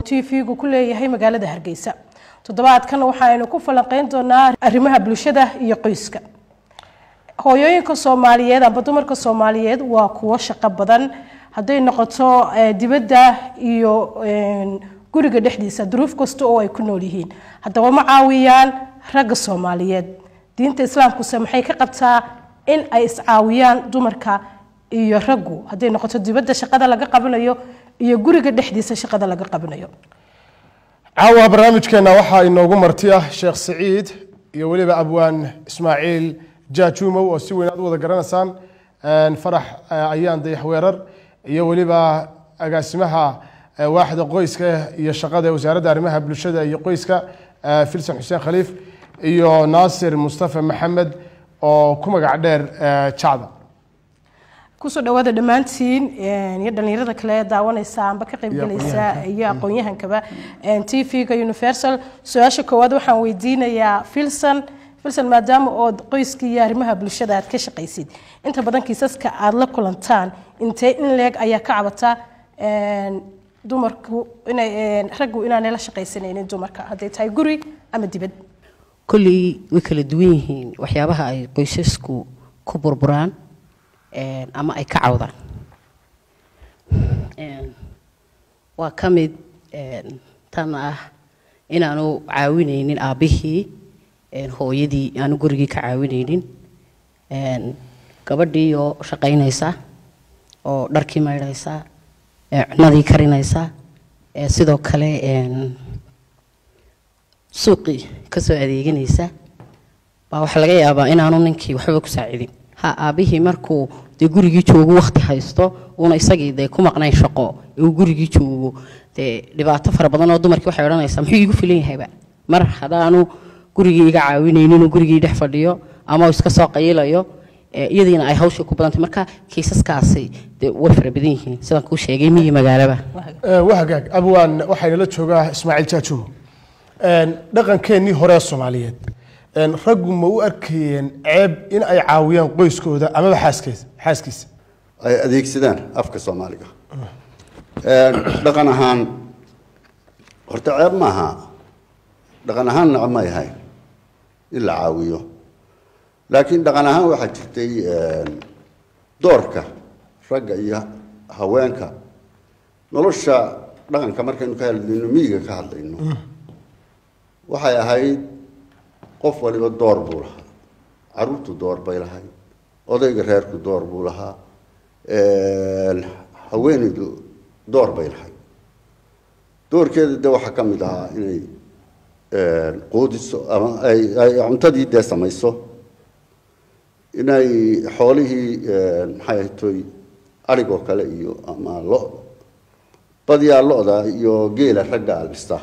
t v-gu ku leeyahay magaalada hargeysa toddobaadkan waxaaynu ku falanqeyn doonaa arrimaha bulshada iyo qoyska hooyooyinka soomaaliyeed amba dumarka soomaaliyeed waa kuwo shaqo badan hadday noqoto dibadda iyo guriga dhexdiisa duruuf kasta oo ay ku nool yihiin haddaba ma caawiyaan ragga soomaaliyeed diinta islaamkuse maxay ka qabtaa in ay iscaawiyaan dumarka iyo raggu hadday noqoto dibadda shaqada laga qabanayo iyo guriga dhexdiisa shaqada laga qabanayo caawa barnaamijkeena waxaa inoogu marti ah sheekh siciid iyo weliba abwaan ismaaciil jaajuumow oo si weyn aad u wada garanaysaan farax ayaan dayax weerar iyo weliba agaasimaha waaxda qoyska iyo shaqada wasaaradda arrimaha bulshada iyo qoyska filson xuseen khaliif iyo naasir mustafa maxamed oo ku magac dheer jacda kusoo dhawaada dhammaantiin iyo dhalinyarada kale daawanaysa amba ka qaybgelaysa iyo aqoon-yahankaba t v-ga universal su-aasha koowaad waxaan weydiinayaa filson filson maadaama ood qoyska iyo arrimaha bulshada aad ka shaqaysid inta badan kiisaska aada la kulantaan intee in leeg ayaa ka cabata dumarku inay raggu inaanay la shaqaysanaynin dumarka hadday tahay guri ama dibad kolley way kala duwan yihiin waxyaabaha ay qoysasku ku burburaan ama ay ka cawdaan waa ka mid tan ah inaanu caawinaynin aabbihii hooyadii aanu gurigii ka caawinaynin gabadhii oo shaqaynaysa oo dharkii maydhaysa cunadii karinaysa sidoo kale suuqii kasoo adeeganaysa baa waxaa laga yaabaa inaanu ninkii waxba ku saacidin ha aabbihii markuu dee gurigii joogo wakti haysto uuna isagii dee ku maqnayn shaqo uu gurigii joogo dee dhibaato fara badan oo dumarkii waxay odhanaysaa muxuu iigu filan yahayba mar haddaanu gurigii iga caawinaynin uu gurigii dhex fadhiyo ama uu iska soo qayilayo iyadiina ay hawshii ku badantay marka kiisaskaasi dee way fara badan yihiin sidaan kuu sheegay miyi magaalaba wahagaag abwaan waxaynala joogaa ismaaciil jaajumo dhaqankeennii hore soomaaliyeed raggu ma u arkayeen ceeb in ay caawiyaan qoyskooda amaba xaaskeeda xaaskiisa ay adeegsadaan afka soomaaliga dhaqan ahaan horta ceeb maaha dhaqan ahaan naca may ahayn in la caawiyo laakiin dhaqan ahaan waxaa jirtay doorka ragga iyo haweenka nolosha dhaqanka markaynu ka hadlayno miyiga ka hadlayno waxay ahayd qof waliba door buu lahaa caruurtu door bay lahayd odayga reerku door buu lahaa haweenaydu door bay lahayd doorkeeda de waxaa ka mid ahaa inay quudiso ama ay ay cuntadii dee samayso inay xoolihii maxay ahaytoy arigoo kale iyo ama lo badiyaa lo-da iyo geela ragga alista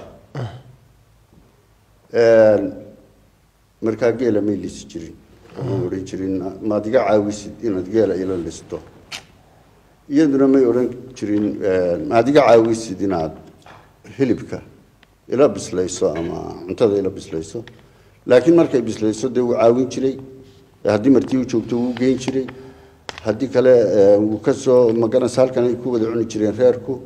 markaa geela may lisi jirin may odhan jirin maad iga caawisid inaad geela ila listo iyaduna may odhan jirin maad iga caawisid inaad hilibka ila bislayso ama cuntada ila bislayso laakiin markay bislayso dee wuu caawin jiray haddii martii u joogto wuu geyn jiray haddii kale wuu kasoo magaranaysa halkan ay ku wada cuni jireen reerku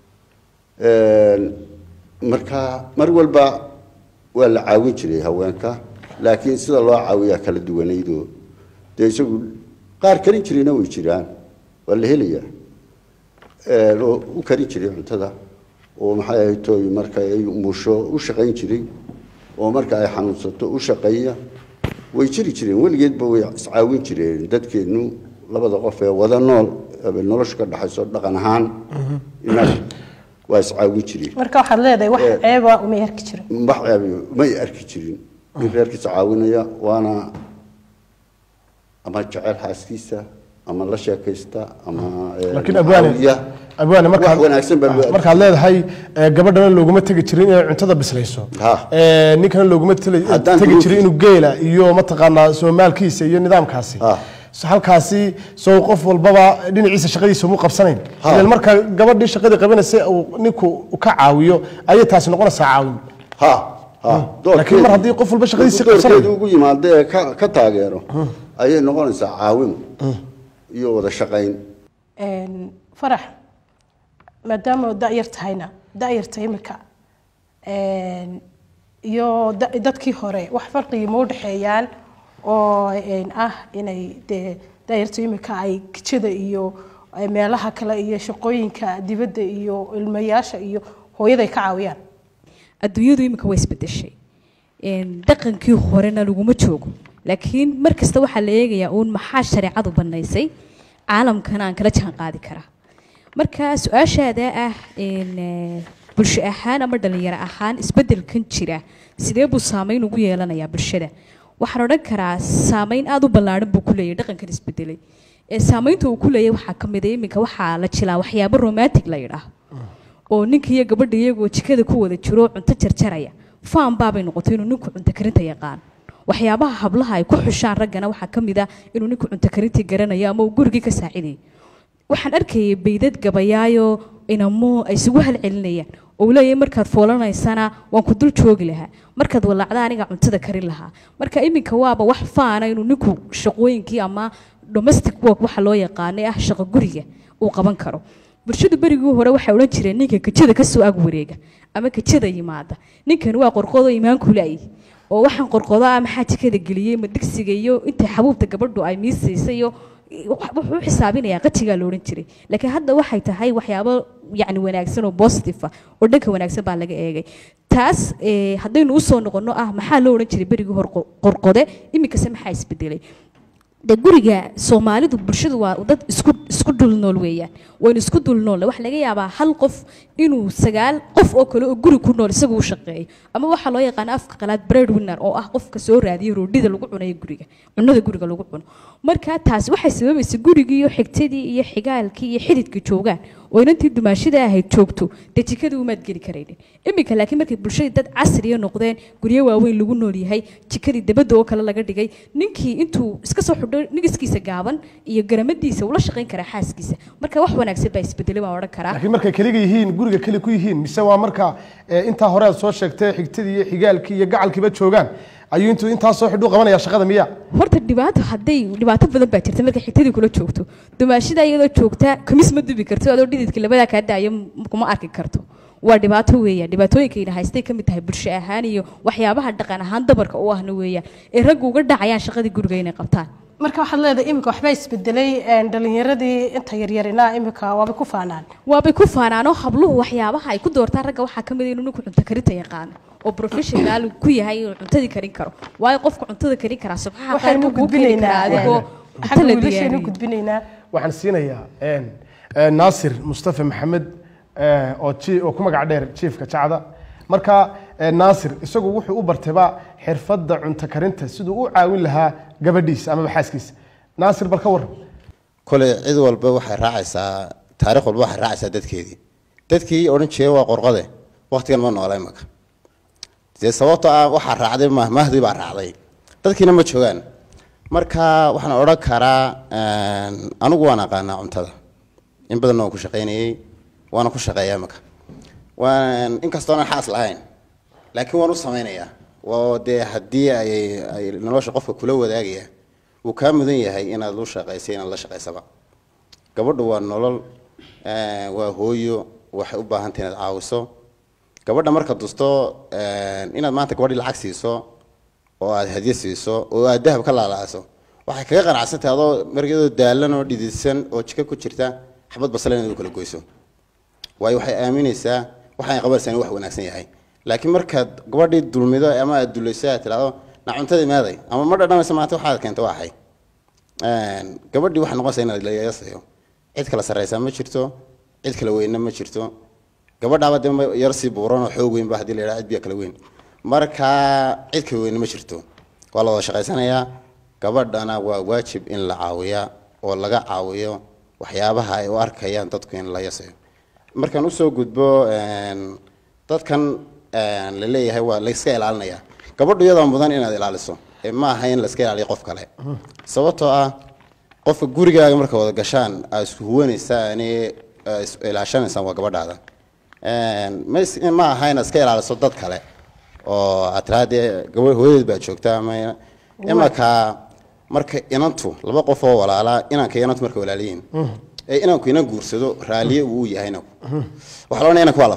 marka mar walba waa la caawin jiray haweenka laakiin sida loo caawiyaa kala duwanaydoo dee isagu qaar karin jirayna way jiraan waa la helayaa oo u karin jiray cuntada oo maxay ahaytoy marka ay musho u shaqayn jiray oo marka ay xanuunsato u shaqeeya way jiri jireen weligeedba way iscaawin jireen dadkeennu labada qof ee wada nool nolosha ka dhexayso dhaqan ahaan inaga waa iscaawin jireen marka waxaad leedahay wax ceeba umay arki jirin wax ceeb may arki jirin in reerkiisa caawinaya waana ama jecel xaaskiisa ama la sheekaysta ama laakiin abwaane caawiya. abwaane wax markaad wanaagsan baa loo markaad leedahay eh, gabadhana looguma tegi jirin inay cuntada bislayso Ha. Eh, ninkana looguma tele- Haddaan tegi duruuf- jirin inuu geela iyo mataqaanaa soomaalkiisa iyo nidaamkaasi Ha. So, halkaasi soo qof walbaba dhinaciisa shaqadiisa mu qabsanayn Ha. ilan marka gabadhii shaqadii qabanaysa uu ninku u ka caawiyo ayay taasi noqonaysaa caawin ha ha laakiin mar haddii qof walba shaqadiisa doorkeedu qabsanayo ugu yimaado ee ka ka taageero ayay noqonaysaa caawimo iyo wada shaqayn Een, farax maadaama oo da'yar tahayna da'yarta imika een, iyo da- dadkii hore wax farqigi ma u dhexeeyaan oo een, ah inay dee daayartu imika ay kijada iyo ay meelaha kale iyo shaqooyinka dibadda iyo ilmayaasha iyo hooyada ay ka caawiyaan adduunyadu imika way isbedeshay Een, dhaqankii horena laguma joogo laakiin mar kasta waxaa la eegayaa uun maxaa shareecadu bannaysay caalamkana aan kala jaan qaadi karaa marka su-aashaada ah een, eh, bulsho ahaan ama dhalinyaro ahaan isbeddelkan jira sidee buu saameyn ugu yeelanayaa bulshada waxaan odhan karaa saameyn aada u ballaadhan buu ku leeyahay dhaqankan isbedelay ee saameynta uu ku leeyahay waxaa ka mid a iminka waxaa la jilaa waxyaabo romantic la yidhaah oo ninka iyo gabadha iyagoo jikada ku wada jiro cunto jarjaraya faan baabay noqotay inuu ninku cunto karinta yaqaan waxyaabaha hablaha ay ku xushaan raggana waxaa ka mid ah inuu ninku cunto karintii garanayo ama uu gurigii ka saacidayo waxaan arkayay baydad gabayaayo inamo ay isugu halcelinayaan oo uu leeyahay markaad foolanaysana waan ku dul joogi lahaa markaad walaacda aniga cuntada karin lahaa marka iminka waaba wax faana inuu ninku shaqooyinkii ama domestic work waxa loo yaqaanay ah shaqo guriga uu qaban karo bulshadu berigii hore waxay odhan jireen ninka kajada kasoo ag wareega ama kajada yimaada ninkan waa qorqodo imaanku la'yi oo waxaan qorqodo ah maxaa jikada geliyey ma digsiga iyo intay xabuubta gabadhu ay miisaysay iyo wuxuu u xisaabinayaa qajigaa la odhan jiray laakiin hadda waxay tahay waxyaabo yacni wanaagsan oo positive ah oo dhanka wanaagsan baa laga eegay taas eh, haddaynu usoo noqonno ah maxaa loo odhan jiray berigii hor qorqode iminkase maxaa isbedelay de guriga soomaalidu bulshadu waa dad isku isku dul nool weeyaan waynu isku dul nool waxaa laga yaabaa hal qof inuu sagaal qof oo kale oo guri ku nool isagu u shaqeeyo ama waxaa loo yaqaana afka qalaad bread winner oo ah qofka soo raadiya roodhida lagu cunayo guriga cunada guriga lagu cuno marka taasi waxay sababaysa gurigii iyo xigtadii iyo xigaalkii iyo xididkii joogaan oo inantii dumaashida ahayd joogto dee jikadii umaad geli karaynin iminka laakiin markay bulshadii dad casriya noqdeen guryo waaweyn lagu nool yahay jikadii dabadda oo kale laga dhigay ninkii intuu iska soo xidho nigiskiisa gaaban iyo garamadiisa ula shaqayn karaa xaaskiisa marka wax wanaagsan baa isbedelay baan odhan karaa laakiin markay keliga yihiin guriga keli ku yihiin mise waa marka eh, intaa hore aad soo sheegtay xigtadii iyo xigaalkii iyo gacalkiiba joogaan ayuu intuu intaa soo xidhu qabanaya shaqada miya horta dhibaato hadday dhibaato badan baa jirta markay xigtadii kula joogto dumaashida iyadoo joogta kamis ma dubi karto adoo dhididka labadaa kaa daayo m- kuma arki karto waa dhibaato weeyaan dhibaatooyinkayna haystay ka mid tahay bulsho ahaan iyo waxyaabaha dhaqan ahaan dabarka u ahna weeyaan ee raggu uga dhacayaan shaqadii guriga inay qabtaan marka waxaad leedahay iminka waxbaa isbedelay een, dhalinyaradii inta yaryarina iminka waabay ku faanaan waabay ku faanaanoo habluhu waxyaabaha ay ku doortaan ragga waxaa ka mid a inuu ninku cunto karinta yaqaano oo professional ku yahay inuu cuntadii karin karo waayo qofka cuntada karin karaa subxaha qaar waxaynu buu kuu keeni karaa gudbinaynaa adigoo xagga cunto la wiilashaynu diyaariyey gudbinaynaa waxaan siinayaa een, eh, naasir mustafa maxamed eh, oo ji- oo ku magac dheer jiifka jacda marka eh, naasir isagu wuxuu u bartayba xirfadda cunto karinta siduu u caawin lahaa gabadhiisa amaba xaaskiisa naasir bal ka waran kole cid walba waxay raacaysaa taarikh walba waxay raacaysaa dadkeedii dadkii odhan jiray waa qorqode waqtigan ma noola imaka dee sababtoo ah waxaa raacday mahmahdii baa raacday dadkiina ma joogaan marka waxaan odhan karaa een, anigu waan aqaanaa cuntada in badanna waan ku shaqaynayey waana ku shaqeeyaa imaka waan inkastoonan xaas lahayn laakiin waan u samaynayaa waa dee haddii ay ay nolosha qofka kula wadaagaya wuu kaa mudan yahay inaad lu shaqaysa inaad la shaqaysaba gabadhu waa nolol eh, waa hooyo waxay u baahan tahay inaad caawiso gabadha marka dusto eh, inaad maanta gabadhii lacag siiso oo aad hadyo siiso oo aad dahab ka laalaaso waxay kaga qanacsantahay adoo markeedoo daalan oo dhididsan oo jika ku jirta xabad basale inaad u kala goyso waayo waxay aaminaysaa waxaan qabanaysaa inuu wax wanaagsan yahay laakiin markaad gabadhii dulmido ama aad dulayso aad tidhahdo na cuntadii maaday ama ma dhadhamaysa maanta waxaad keenta waa axay gabadhii waxay noqonaysaa inaad la yeesayo cid kala sarraysaa ma jirto cid kala weynna ma jirto gabadhaaba dee ma- yar sii buuran oo xoog weyn ba haddii la yidhaha cid biya kala weyn marka cid kala weynna ma jirto waa la wada shaqaysanayaa gabadhana waa waajib in la caawiyaa oo laga caawiyo waxyaabaha ay u arkayaan dadku in la yasayo markaan usoo gudbo een, dadkan een, la leeyahay waa layska ilaalinaya gabadhu iyadaa mudan inaad ilaaliso ee ma aha in layska ilaaliyo qof kale sababtoo ah qofka gurigaaga marka wada gashaan aad isku huwanaysaan is ilaashanaysaan waa gabadhaada Een, ma is- ma aha inaad iska ilaaliso dad kale oo aad tiraa dee gabadh hooyadeed baa joogta ama imanka marka inantu laba qof oo walaalaa inanka iyo inantu marka walaaliyiin ee inanku inan guursado raaliye uu yahay inanku waxaa loonaya inanku waa la falay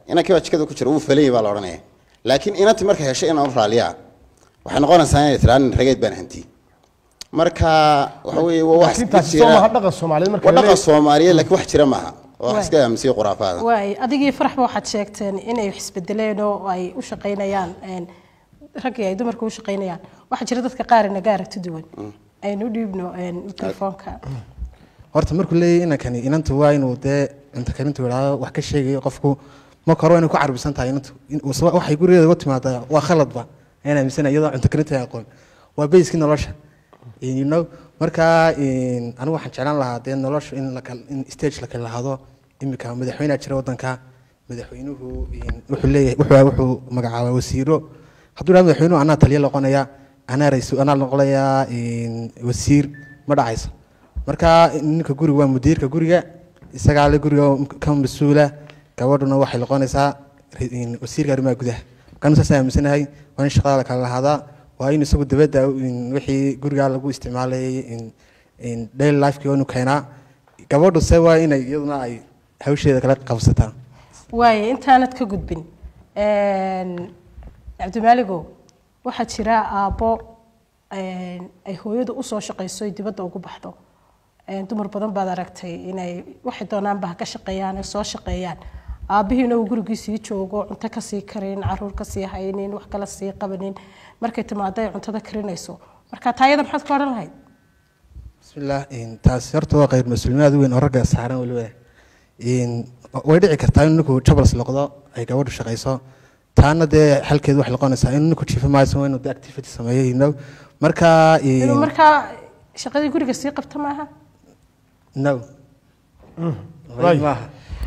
inankii baa jikada ku jira wuu falayay baa la odhanaya laakiin inantii markay heshay inaan u raaliyaa waxay noqonaysaa inay tiraa nin rageed baan hanti marka waxa weeye waa wax laakiin iska taasi soo maaha jira dhaqan soomaaliyeed marka waa la dhaqan leeyahay. soomaaliyeed laakiin wax jira maaha waa wax Waay. iska aaminsiya khuraafaada waay adigii faraxba waxaad sheegteen inay wax isbedeleen oo ay u shaqaynayaan een, raggii ay dumarka u shaqaynayaan waxaa jira dadka qaar inaga aragti duwan aynu u dhiibno een, mikrofoonka horta markuu leeyahay inankani inantu waa inuu dee cunto karintu idhaahdo wax ka sheegayo qofku marka hore waa inay ku carbisan tahay inantu In- uu- waxay gurigeeda uga timaadaa waa khaladba ayaan aaminsana iyadoo cunto karinta ay aqoon waa bayskii nolosha you know marka in- anigu waxaan jeclaan lahaa dee nolosha in la kal- in stage la kala lahado imika madaxweynea jira wadanka madaxweynuhu in- wuxuu leeyahay wuxuu wuxuu magacaabaa wasiiro hadduu idhahdo madaxweynuhu anaa taliya noqonaya anaa raiisul anaa noqonayaa in wasiir ma dhacayso marka ninka guriga waa mudiirka guriga isagaa le guriga ka mas-uula gabadhuna waxay noqonaysaa ri- in- wasiirka arrimaha gudaha markaan saas aaminsanahay waa in shaqada la kala lahaadaa waa in isagu dabadda in wixii guriga lagu isticmaalayay in- in daily lifekii waa inuu keenaa gabadhu se waa inay iyaduna ay hawsheeda kala qabsataa waaye intaanad ka gudbin een, cabdimaaligow waxaa jira aabbo een, ay hooyadu usoo shaqayso ay dibadda ugu baxdo Een, dumar badan baad aragtay inay waxay doonaanba ha ka shaqeeyaan ay soo shaqeeyaan aabbihiina uu gurigii sii joogo cunto kasii karin caruur kasii haynin wax kala sii qabanin markay timaado ay cuntada karinayso marka taayada maxaad ka odhan lahayd bismillaah in taasi horta waa qayb mas-uuliyaad weyn oo ragga saaran weliba in way dhici kartaa in ninku jabals noqdo ay gabadhu shaqayso taana dee xalkeedu waxay noqonaysaa in ninku jiifa maayo waa inuu de activity sameeyo you know marka in- inuu markaa shaqadii guriga sii qabto maaha no Right. maaha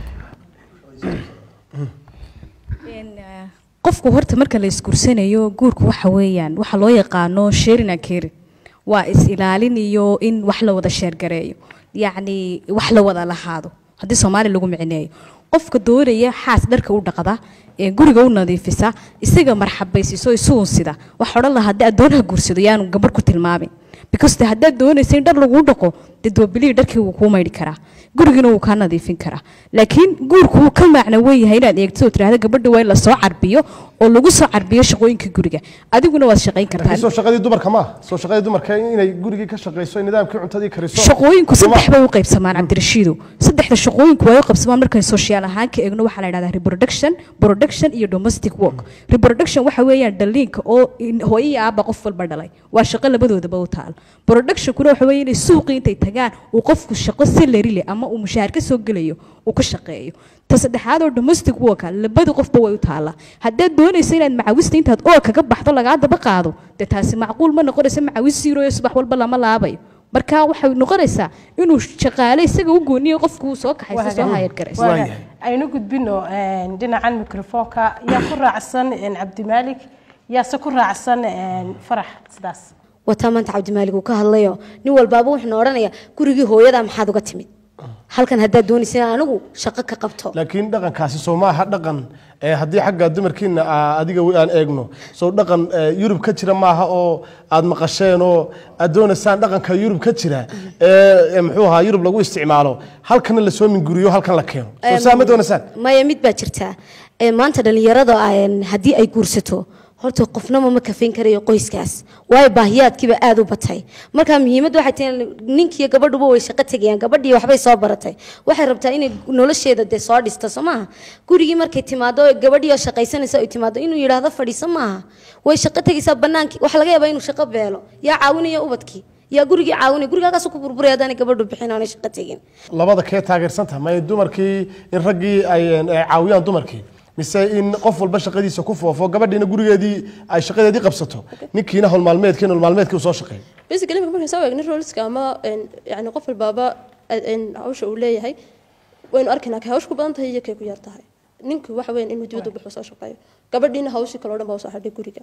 Een, eh, qofku horta marka la isguursanayo guurku waxa weeyaan waxa loo yaqaano sharing and caring waa is ilaalin iyo in wax la wada sheergareeyo yacni wax la wada lahaado haddii soomaali lagu micineeyo qofka doonaya xaas dharka u dhaqda ee guriga u nadiifisa isaga marxabaysiiso isugun sida waxa odhan lahaa haddii addoon ha guursado yaanu gabarh ku tilmaamin because de haddaad doonaysa in dhar laguu dhaqo dee doobilihii dharkii wuu kuu maydhi karaa gurigiina wuu kaa nadiifin karaa laakiin guurku wuu ka macno weyn yahay inaad eegto oo tidhaahda gabadha waa in lasoo carbiyo oo lagu soo carbiyo shaqooyinka guriga adiguna waad shaqayn laakiin kartaa soo shaqadii dumarka ma soo shaqadii dumarka inay gurigii ka shaqayso nidaamkii cuntadii kariso shaqooyinku saddex bay u qaybsamaan cabdirashiidow saddexda shaqooyinku way u qaybsamaan markay soshaal ahaan ka eegno waxaa la yidhahdaa reproduction production iyo domestic work reproduction waxa weeyaan dhaliinka oo in- hooyo iyo aabba qof walba dhalay waa shaqo labadoodaba u taal productionkuna waxa weeye inay suuqii intay tagaan uu qofku shaqo salary leh ama uu mushaar ka soo gelayo uu ka shaqeeyo ta saddexaad oo domestic worka labada qofba way u taallaa haddaad doonaysa inaad macawista intaad oo kaga baxdo lagaa daba qaado dee taasi macquul ma noqonaysa macawis siirooyo subax walba lama laabayo marka waxay noqonaysaa inuu shaqaale isaga u gooniyo qofku uu soo kaxaysa soo hayar garaysa Waayahay. aynu gudbino een, dhinacan mikrofoonka yaa ku raacsan een, cabdimaalik yaase ku raacsan een, farax sidaas wataa maanta cabdimaalig uu ka hadlayo nin walbaaba wuxuuna odhanayaa gurigii hooyadaa maxaad uga timid halkan haddaad doonaysa in anigu shaqo ka qabto laakiin dhaqankaasi soo maaha dhaqan ee haddii xagga dumarkiina aa- adiga wi- aan eegno soo dhaqan ee, yurub ka jira maaha oo aad maqasheen oo aad doonaysaan dhaqanka yurub ka jira ee ee muxuu ahaa yurub lagu isticmaalo halkana lasoo minguriyo halkan la keeno soo saa ma doonaysaan maya mid baa jirtaa Ee, maanta dhallinyarada een, haddii ay guursato horta qofnama ma kafayn karayo qoyskaas waayo baahiyaadkiiba aad u batay marka muhiimadda waxay tahay ninkiiyo gabadhuba way shaqo tegayaan gabadhii waxbay soo baratay waxay rabtaa inay nolosheeda dee soo dhisto soo maaha gurigii markay timaado gabadhii oo shaqaysanaysa ay timaado inuu yidhaahdo fadhiiso maaha way shaqo tegaysaa bannaankii waxaa laga yaabaa inuu shaqo beelo yaa caawinaya ubadkii yaa gurigii caawinaya gurigaagaasuu ku burburay haddaanay gabadhu bixin oonay shaqo tegin labada kee taageersan tahay ma in dumarkii in raggii ay een, ay caawiyaan dumarkii mise in qof walba shaqadiisa ku foofo gabadhiina gurigeedii ay shaqadeedii qabsato ninkiina howlmaalmeedkii nololmaalmeedkii uu soo shaqeeyo basically marka markaan soo eegno roleska ama een, yacni qof walbaaba een, hawsha uu leeyahay waynu arkaynaa kay hawsha ku badan tahay iyo kay ku yar tahay ninku waxa weyn inuu dibadda baxo soo shaqeeyo gabadhiina hawshii kaloo dhan baa usoo hadhay guriga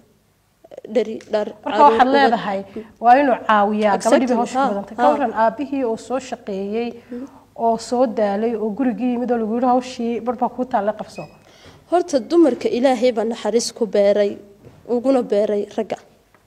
dhari dhar marka waxaad leedahay waa inuu caawiyaa gabadhii bay Exactly, hawsha ha, ku badantay ha. ka waran aabihii oo soo shaqeeyey oo soo daalay oo gurigii yimid oo lagu yidhi hawshii barbaa kuu taalla qabso horta dumarka ilaahay baa naxariis ku beeray uguna beeray ragga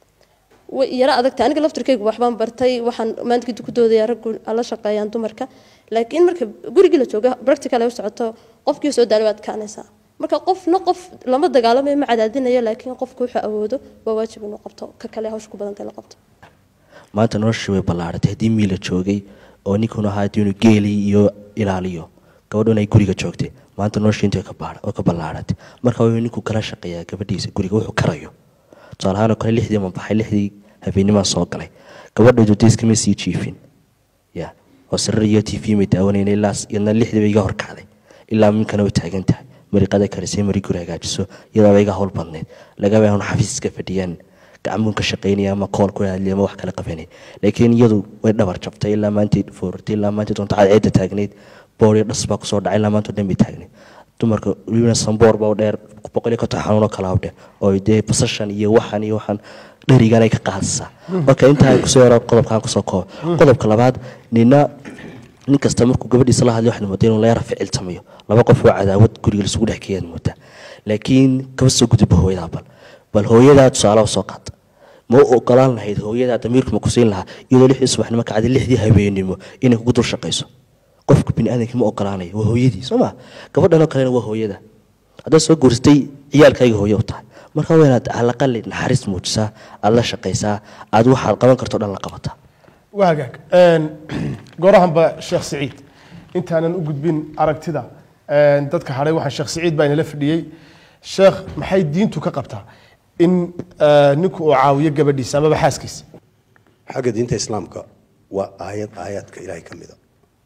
way yara adagta aniga laftirkaygu waxbaan bartay waxaan maanta kadib ku doodayaa raggu ala shaqeeyaan dumarka laakiin marka gurigii la jooga practical ay u socoto qofkii soo daalay waad kaanaysaa marka qofna qof lama dagaalamayo ma cadaadinayo laakiin qofku wuxuu awoodo waa waajib inuu qabto ka kale hawsha ku badantay la qabto maanta noloshii way ballaaratay haddii miila joogay oo ninkuna ahaa haddii inuu geeli iyo ilaaliyo gabadhuna ay guriga joogtay maanta noloshii intii ka baara oo ka ballaaratay marka waa inuu ninku kala shaqeeyaa gabadhiisa guriga wuxuu karayo tusaale ahaan oo kale lixdii ma baxay lixdii habeenimaa soo galay gabadha dudayskama sii jiifin ya oo sarar iyo t v may daawanayna ilaa iyadna lixdii bay iga horkacday ilaa minkana way taagan tahay mariqada karisay mari guri hagaajiso iyadaaba iga howl badnayd lagaba inuu xafiis iska fadhiyaan gacmuun ka shaqaynaya ama kool ku hadliya ama wax kala qabanay laakiin iyadu way dhabar jabtay ilaa maantay foortay ilaa maantay doonta cadceedda taagnayd boor iyo dhas baa kusoo dhacay ilaa maanta dhan bay taagnayd dumarka weliba samboor baa u dheer boqol iyo konton xanuun oo kala u dheer oo dee basashan iyo waxan iyo waxan dherigan ay ka qaadaysaa marka intaa kusoo yaro qodobkaan kusoo koobo qodobka labaad nina nin kasta markuu gabadhiisa la hadlay waxaad moodaa inuu la yara ficiltamayo laba qof oo cadaawad guriga laisugu dhex keeyaad moodaa laakiin kaba soo gudubba hooyadaa bal bal hooyadaa tusaale u soo qaata ma u ogolaan lahayd hooyadaa damiirku ma ku siin lahaa iyadoo lixdii subaxnimo kacday lixdii habeenimo inay kugu dul shaqayso qofka biniaadamka ma ogolaanayo waa hooyadii soo ma gabadhanoo kalena waa hooyada haddaad soo guursatay ciyaalkayga hooye u tahay marka waa inaad alaqali naxariis muujisaa aad la shaqaysaa aad waxaad qaban karto dhan la qabataa waa hagaag goorahanba sheekh siciid intaanan u gudbin aragtida dadka hadhay waxaan sheekh siciid baa inala fadhiyey sheekh maxay diintu ka qabtaa in ninku uu caawiyo gabadhiisa amaba xaaskiisa xagga diinta islaamka waa aayad aayaadka ilaahay ka mida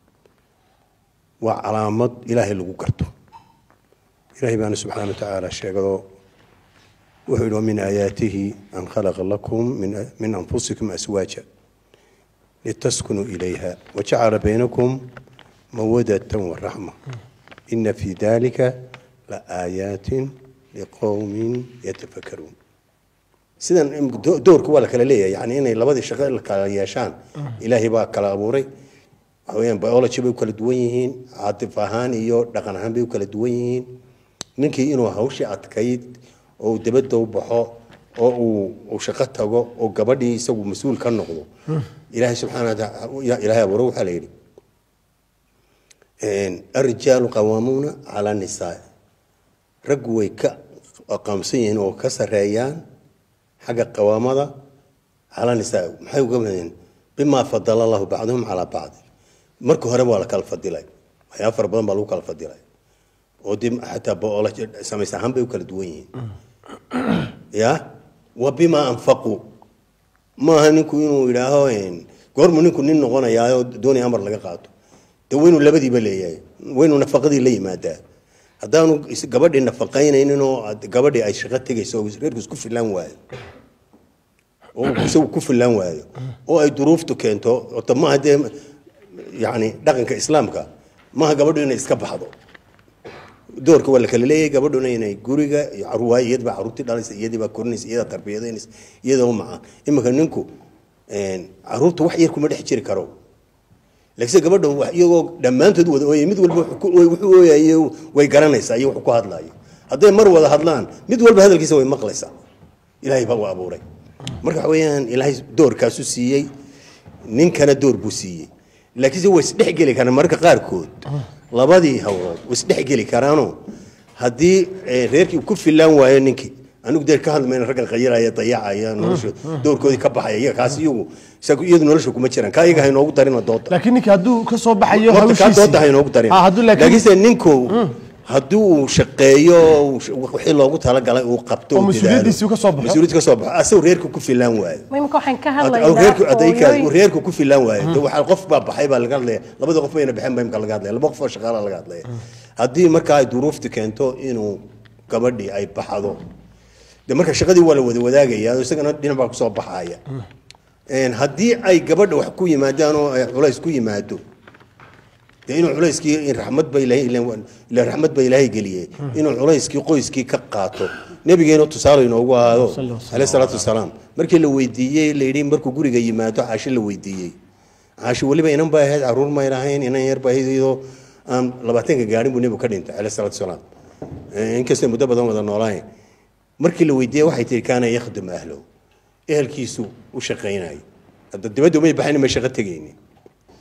waa calaamad ilaahay lagu garto ilaahay baana subxaana wa tacaala sheegado wuxuu yidhi wamin aayaatihi an khalaqa lakum min anfusikum aswaaja litaskunuu ilayha wajacala baynakum mawadatan waraxma ina fi dalika laaayaatin liqowmin yatafakaruun sidan doorka waa la kala leeyahay yani inay labadii shaqo la kala yeeshaan ilaahay baa kala abuuray waxa weeyaan biology bay u kala duwan yihiin caatif ahaan iyo dhaqan ahaan bay u kala duwan yihiin ninkii inuu hawshii adkayd oo uu dabadda u baxo oo uu uu shaqo tago oo gabadhii isagu mas-uul ka noqdo ilaahay subxaana wataala ilaahay abuure waxaa la yidhi arrijaalu qawaamuuna calaa nisaa raggu way ka aqaamsan yihiin oo ka sareeyaan xagga qawaamada calaa nisaa maxay uga mahadeen bimaa fadala allahu bacduhum calaa bacdi marka hore waa la kala fadilay waxyaaba fara badan baa lagu kala fadilay oo dib xataa biology samays ahaan bay u kala duwan yihiin ya wa bimaa anfaquu maaha ninku inuu yidhaaho goormu ninku nin noqonayaayoo doonaya amar laga qaato de waynuu labadiiba leeyahay waynuu nafaqadii la yimaadaa haddaanu gabadhii nafaqaynaynin oo gabadhii ay shaqo tegayso oo reerku isku filaan waayo oo isagu ku filaan waayo oo ay duruuftu keento ota maaha dee yani dhaqanka islaamka maaha gabadhu inay iska baxdo doorka waa la kala leeyahay gabadhuna inay guriga waayo iyadbaa caruurtii dhalaysa iyadiibaa korinaysa iyadaa tarbiyadaynaysa iyada u macaan iminka ninku caruurta wax yar kuma dhex jiri karo laakiinse gabadha iyagoo dhammaantood wada ooyay mid walba wuxuu ooyaye way garanaysaa iyo wuxuu ku hadlaayo hadday mar wada hadlaan mid walba hadalkiisa way maqlaysaa ilaahay baa u abuuray marka waxa weeyaan ilaahay doorkaasu siiyey ninkana door buu siiyey laakiinse way isdhexgeli karaan mararka qaarkood labadii hawlood way isdhexgeli karaanoo haddii reerkii ku filaan waayo ninkii anigu dee ka hadlayna raggan qayiraya dayacaya nolosha doorkoodii ka baxaya iyaga kaas iyagu isagu iyadu nolosha kuma jiraan kaa iyaga ha inoogu darina dooda laakiin ninka hadduu ka soo baxayo horta kaa hawshiisii dooda ha inoogu darin Ah, hadduu laakiin- laakiinse ninku haddii uu shaqeeyo wixii loogu talagalay uu qabto Oo uu mas-uuliyaddiisii dadaalo, ka soo baxo. mas-uuliyad ka soo baxo asagu reerku ku filaan waayo imika waxaan ka Ad- hadlaynaa reerku adaykaas hooyooyin- reerku ku filaan waayo de waxaa qof baa baxay baa laga hadlaya labada qof bayna baxeen baa imka laga hadlaya laba qof oo shaqaala laga hadlaya haddii markaa ay duruufti keento inuu gabadhii ay baxdo de marka shaqadii waa la wada wadaagaya isagana dhinac baa kusoo baxaya Een, haddii ay gabadha wax ku yimaadaan oo ay culays ku yimaado dee inuu culayskii in raxmad ba ilaahay ilaan- ilaan raxmad ba ilaahay geliyey inuu culayskii qoyskii ka qaato nabigeena tusaale inoogu ahaado caleyh salaatu wasalaam markii la weydiiyey la yidhi markuu guriga yimaado caasho la weydiiyey caasho weliba inan bay ahayd caruur may lahayn inan yar bay ahayd iyadoo aan labaatanka gaadhin buu nebigu ka dhintay caleyh salaatu wasalaam Eh, inkastoo muddo badan wada noolahayn markii la weydiiyey waxay tihi kaana yakhdum ahlow ehelkiisu u shaqaynayay hadda dibadda umay baxayn may shaqo tegaynin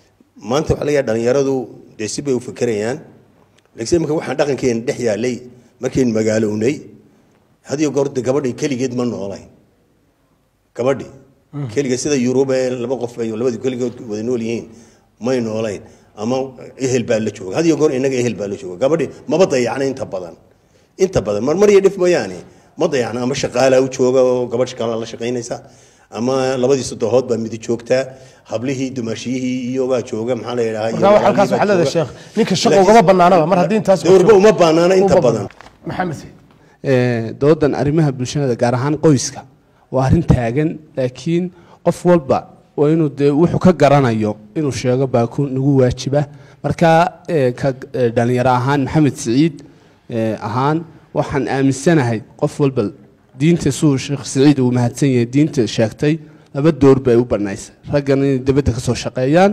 maanta waxaa laga yaha dhalinyaradu dee si bay u fekerayaan laakiin imika waxaan dhaqankeena dhex yaalay markayn magaalownay had iyo goor de gabadhi keligeed ma noolayn gabadhi keliga sida yurub ee laba qof ay labadii keligood wada nool yihiin may noolayn ama ehel baa la jooga had iyo goor inaga ehel baa la jooga gabadhi maba dayacna inta badan inta badan mar mar iyo dhif mooyaane ma dayacna ama shaqaalaa u jooga oo gabadh shaqaala la shaqaynaysa ama labadii sodohood baa midi joogtaa hablihii dumaashiyihii iyo baa jooga maxaa la yidhahaa iyo markaa halkaas waxaa leedahay sheekh ninka shaqa ugama banaanaba mar haddii intaas dowrba uma banaana inta badan maxamed Ee, doodan arrimaha bulshada gaar ahaan qoyska waa arrin taagan laakiin qof walba waa inuu dee wuxuu ka garanayo inuu sheego baa ku nagu waajiba marka ee, ka ee, dhalinyaro ahaan maxamed siciid ee, ahaan waxaan aaminsanahay qof walba diinta suu sheekh siciid uu mahadsan yahay diinta sheegtay laba door bay u banaysay raggana inay dibadda ka soo shaqeeyaan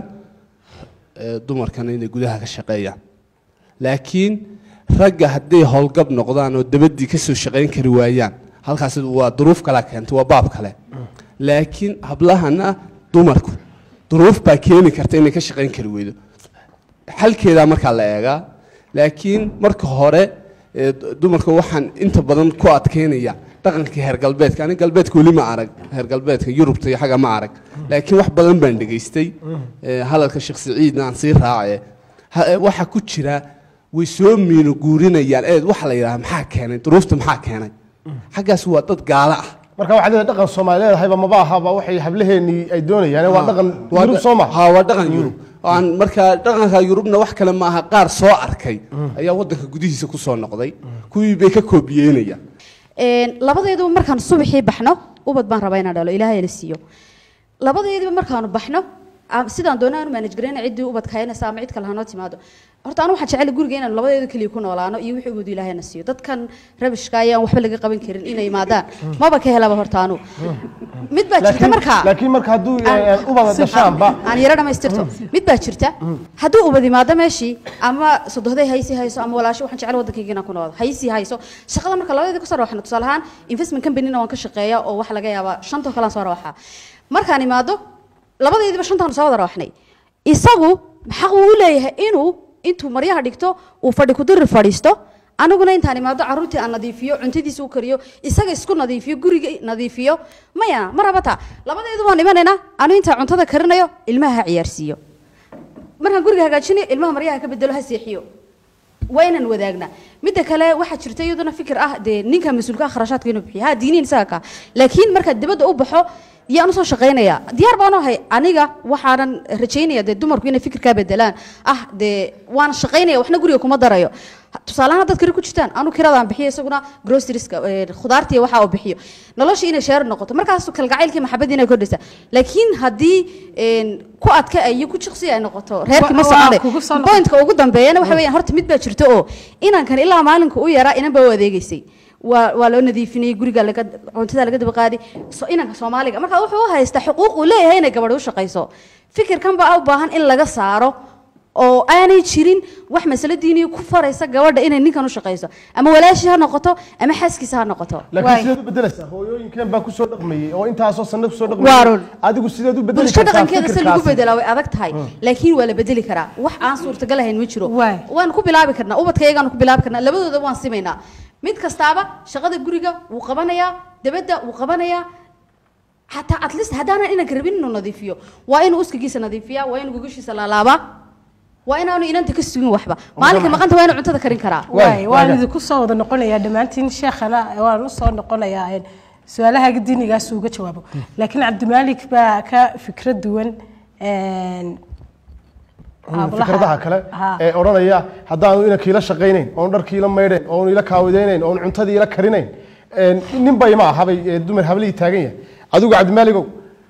ee, dumarkana inay gudaha ka shaqeeyaan laakiin ragga hadday howlgab noqdaan oo dabadii kasoo shaqayn kari waayaan halkaas waa duruuf kala keentay waa baab kale laakiin hablahana dumarku duruuf baa keeni karta inay ka shaqayn kari weydo xalkeedaa markaa la eegaa laakiin marka hore ee, dumarka waxaan inta badan ku adkeynaya dhaqankii heer galbeedka ani galbeedka weli ma arag heer galbeedka yurubta iyo xagga ma arag laakiin wax badan baan dhegaystay ee, hadalka sheekh siciidna aan sii raace Ha- ee, waxaa ku jira way soo miino guurinayaan eed waxa la yidhaha maxaa keenay duruufta maxaa keenay xaggaas waa dad gaalo ah marka waxaad leedahay dhaqan soomaali leedahayba maba ahaba waxay hablaheenii ay doonayaan waa dhaqan Waa yurub da- soo ma ha waa dhaqan yurub aan markaa dhaqanka yurubna wax kale maaha qaar soo arkay ayaa wadanka gudihiisa ku soo noqday kuwii bay ka koobiyeynayaan Een, labadeeduba markaan subaxii baxno ubad baan rabaa inaan dhalo ilaahay la siiyo labadeediba markaanu baxno aan- sidaan doona aanu manage garayna ciddii ubadka haynaysa ama cid kale hanoo timaado horta anu waxaan jecel guriga inaan labadeedu keliya ku noolaano iyo wixii ubadu ilaahay na siiyo dadkan rabishka ayaan waxba laga qaban karin inay imaadaan maba ka helaba horta anu mid baa jirta laakiin markaa laakiin marka hadduu aan- eh, ubada dhashaanba aan yaro dhamaystirto mid baa jirta hadduu ubad imaado meeshii ama sodohday haysi hayso ama walaasho waxaan jecel wadankayga inaan ku noolado haysi hayso shaqada marka labadeeda kusoo rawaxno tusaale ahaan investment companyna waan ka shaqeeya oo waxa laga yaabaa shantoo kalean soo rawaxaa markaan imaado labadeediba shantaan soo wada rawaxnay isagu xaq uu u leeyahay inuu intuu maryaha dhigto uu fadhi kudiri fadhiisto aniguna intaan imaado caruurtii aan nadiifiyo cuntadiisa u kariyo isaga isku nadiifiyo guriga nadiifiyo maya ma rabata labadeedu waan imanaynaa anu intaa cuntada karinayo ilmaha ha ciyaarsiiyo markaan guriga hagaajinayo ilmaha maryaha ka bedelo ha seexiyo waa inaan wadaagnaa midda kale waxaa jirta iyaduna fikir ah dee ninka mas-uulka ah kharashaadka inuu bixiyo ha diiniin isaga ka laakiin markaad dibadda u baxo yaan usoo shaqaynaya diyaar baan u ahay aniga waxaanan rajaynaya dee dumarku inay fikirkaa bedelaan ah dee waan shaqaynaya waxna guriga kuma darayo tusaalahaan dad kale ku jirtaan anu kiradaan bixiyo isaguna grocerieska khudaartiya waxa uu bixiyo nolosha inay sheer noqoto markaas kalgacaylkii maxabadii inay kordhaysa laakiin haddii een, ku adka iyo ku jiqsi ay noqoto reerkii ma Wa- waa soconay kugu soo noqon- pointka ugu dambeeyana waxa weeyaan horta mid baa jirta oo inankan ilaa maalinka u yaraa inan baa u adeegaysay waa waa loo nadiifinayay guriga laga cuntada laga daba qaadi so inanka soomaaliga marka wuxuu u haystaa xuquuq uu leeyahay inay gabadh u shaqayso fikirkan baa u baahan in laga saaro oo aanay jirin wax masalo diiniya ku faraysa gabadha inay ninkan u shaqayso ama walaashii ha noqoto ama xaaskiisa ha noqoto laakiin sideed u bedelaysaa hooyooyinkeen baa kusoo dhaqmayey oo intaasoo sanad kusoo Waa dhaqmayey run. adigu sideed u bedeli bulsho kartaa dhaqankeeda si lagu fikirkaasi? bedelaa way adag tahay laakiin waa la bedeli karaa wax aan suurtagal ahayn ma jiro waan ku bilaabi karnaa ubadkaygaan ku bilaabi karnaa labadooda waan simaynaa mid kastaaba shaqada guriga wuu qabanayaa dabadda wuu qabanayaa xataa at least haddaanan inanka rabin inuu nadiifiyo waa inuu uskagiisa nadiifiyaa waa inuu gogashiisa laalaabaa waa inaanu inanta ka sugin waxba maalinka maqanta waa inuu cuntada karin karaa waay waan idinku soo wada noqonayaa dhammaantiin sheekhana waan u soo noqonayaa een, su-aalaha diinigaas uga jawaabo laakiin cabdimaalik baa ka fikrad duwan een, hablaha- fikradaha kale Ha. ee odhanaya haddaanu inankiila shaqaynayn oon dharkiila maydhayn oon ila kaawidaynayn oon cuntadii ila karinayn een, nin bay ma ahabay ee dumar hablihii taagan yahay adigu cabdimaaligow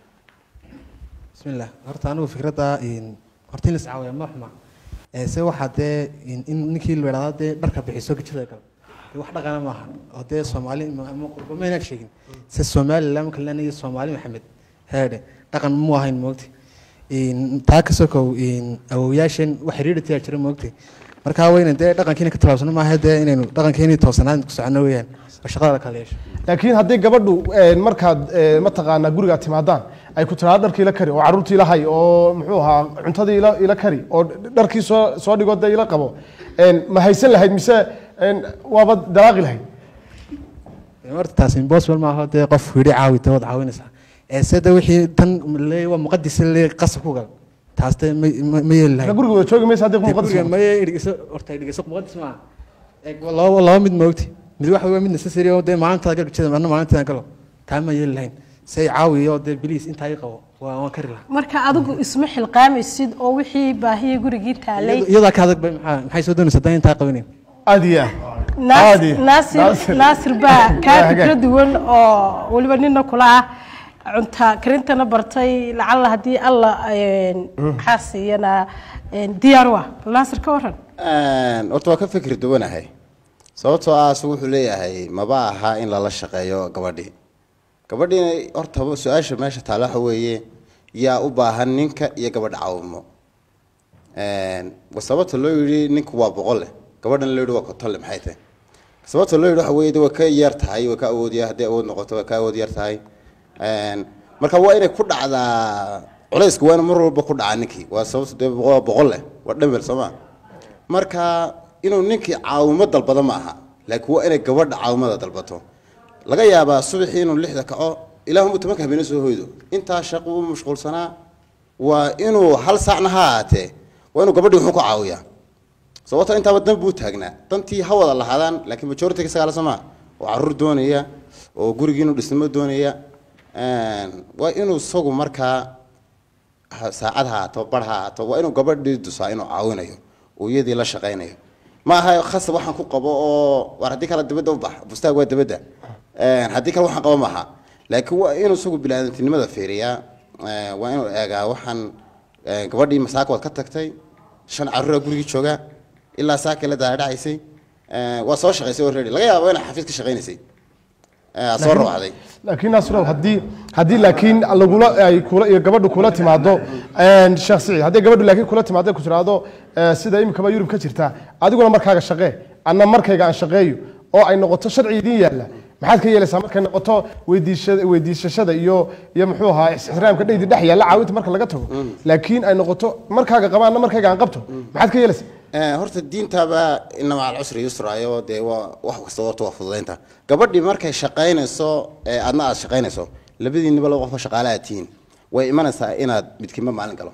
bismillah horta anigu fikradda in horta in la iscaawiya ma xuma ee se waxaa dee in in ninkii la idhahdaa dee dharka bixiso gajada kale dee wax dhaqana maaha oo dee soomaali ma- ama qurbo maynaad sheegin se somaliland marka la iyo soomaali maxamed heedhe dhaqan mu ahayn moogti in taa ka sokow in awowyaashan wax xiriiri tiyaa jira moogti marka wayna dee dhaqankiina ka tallaabsano maaha dee inaynu dhaqankeeni toosanaan ku socono weeyaan oo shaqada la kala yeesho laakiin haddii gabadhu een, markaad ee, mataqaanaa gurigaad timaadaan ay ku tiraado dharkii ila kari oo carruurtii ila hay oo muxuu ahaa cuntadii ila ila kari oo dharkii soo soo dhigo dee ila qabo een, ma haysan lahayd mise waaba dalaaqi lahayd horta taas impossible maaha dee qof yidhi caawi dee waad caawinaysaa ee se de wixii tan leey waa muqadis leey qasab ku gal taas de ma ma- ma yeeli lahayn guriga wada joogi maysa haddii Dee muqadis guriga maya dhigeyso horta dhigeyso muqadis maaha Ee, laba laba mid moogti mid waxa weeye mid necessary oo dee maalintaada gal jida marna maalintaada galo taa ma yeeli lahayn say caawiyo dee biliis intaa ii qabo waa waan kari lahaa marka adigu isma xilqaamaysid oo wixii baahiya gurigii taalay iyadaa ka adag bay maxaa maxay soo doonaysaa dan intaa qabanin aad iyo Naas- Caadi. naasir Naasir. naasir baa kaa Waa fikra hagaag. duwan oo weliba nina kula ah cunta karintana bartay lacalla haddii alla een, maxaa siiyana een, diyaar u ah bal naasir ka waran horta waa ka fikir duwanahay sababtoo ah asugu wuxuu leeyahay maba aha in lala shaqeeyo gabadhii gabadhiina horta su-aasha meesha taala waxa weeye yaa u baahan ninka iyo gabadha caawimo wa sababta loo yidhi ninku waa boqol leh gabadhana loo yidhi waa konton leh maxay tahay sababta loo yidhi waxa weeye de way ka yar tahay way ka awoodiya haddii awood noqoto way ka awood yar tahay marka waa inay ku dhacdaa culaysku waa ina mar walba ku dhacaa ninkii waa sababta dee waa boqol leh waa dhambel soo ma marka inuu ninkii caawimo dalbado ma aha laakiin waa inay gabadha caawimada dalbato laga yaabaa subaxii inuu lixda kaco ilaahumuu tobanka habeena soo hoydo intaa shaqo u mashquulsanaa waa inuu hal saacna ha ahaatee waa inuu gabadhii wuxuu ku caawiyaa sababto intaaba dan buu taagnaa dantii ha wada lahaadaan laakiin majority isagaa la somaa oo caruur doonaya oo gurigii inuu dhisnimo doonaya waa inuu isagu markaa ha- saacad ha ahaato bar ha ahaato waa inuu gabadhii dusaa inuu caawinayo oo iyadii la shaqaynayo ma aha khasab waxaan ku qabo oo war haddii kale dibadda u bax bustaag waa dibadda haddii kale waxaan qabo maaha laakiin waa inuu isagu bilaadantinimada fiiriyaa Eh, waa inuu eegaa waxaan eh, gabadhii masaaka waad ka tagtay shan caruura gurigii jooga ilaa saaka la daadhacaysay waa soo shaqaysay already laga yaabo inay xafiis ka shaqaynaysay Eh, aad soo Laakiin- rawacday laakiin nasrow haddii haddii laakiin lagula ay kula iyo gabadhu kula timaado een, sheekh siciid haddii gabadhu laakiin kula timaado ku tiraahdo eh, sida imikaba yurub ka jirta adiguna markaaga shaqee anna markayga aan shaqeeyo oo ay noqoto sharci idiin yaalla maxaad ka yeelaysaa markay noqoto weydiishada weydiisashada iyo iyo muxuu ahaa ixtiraamka dheydi dhex yaalla caawinta marka laga tago laakiin ay noqoto markaaga qaba anna markayga aan qabto maxaad ka yeelaysaa Eh, horta diintaaba ina maca alcusri yusrayo dee waa wax kasta horta waa fududaynta gabadhii markay shaqaynayso ee adna aad shaqaynayso labadiinniba laba qofka shaqaale aad tihiin way imanaysaa inaad midkiinba maalin galo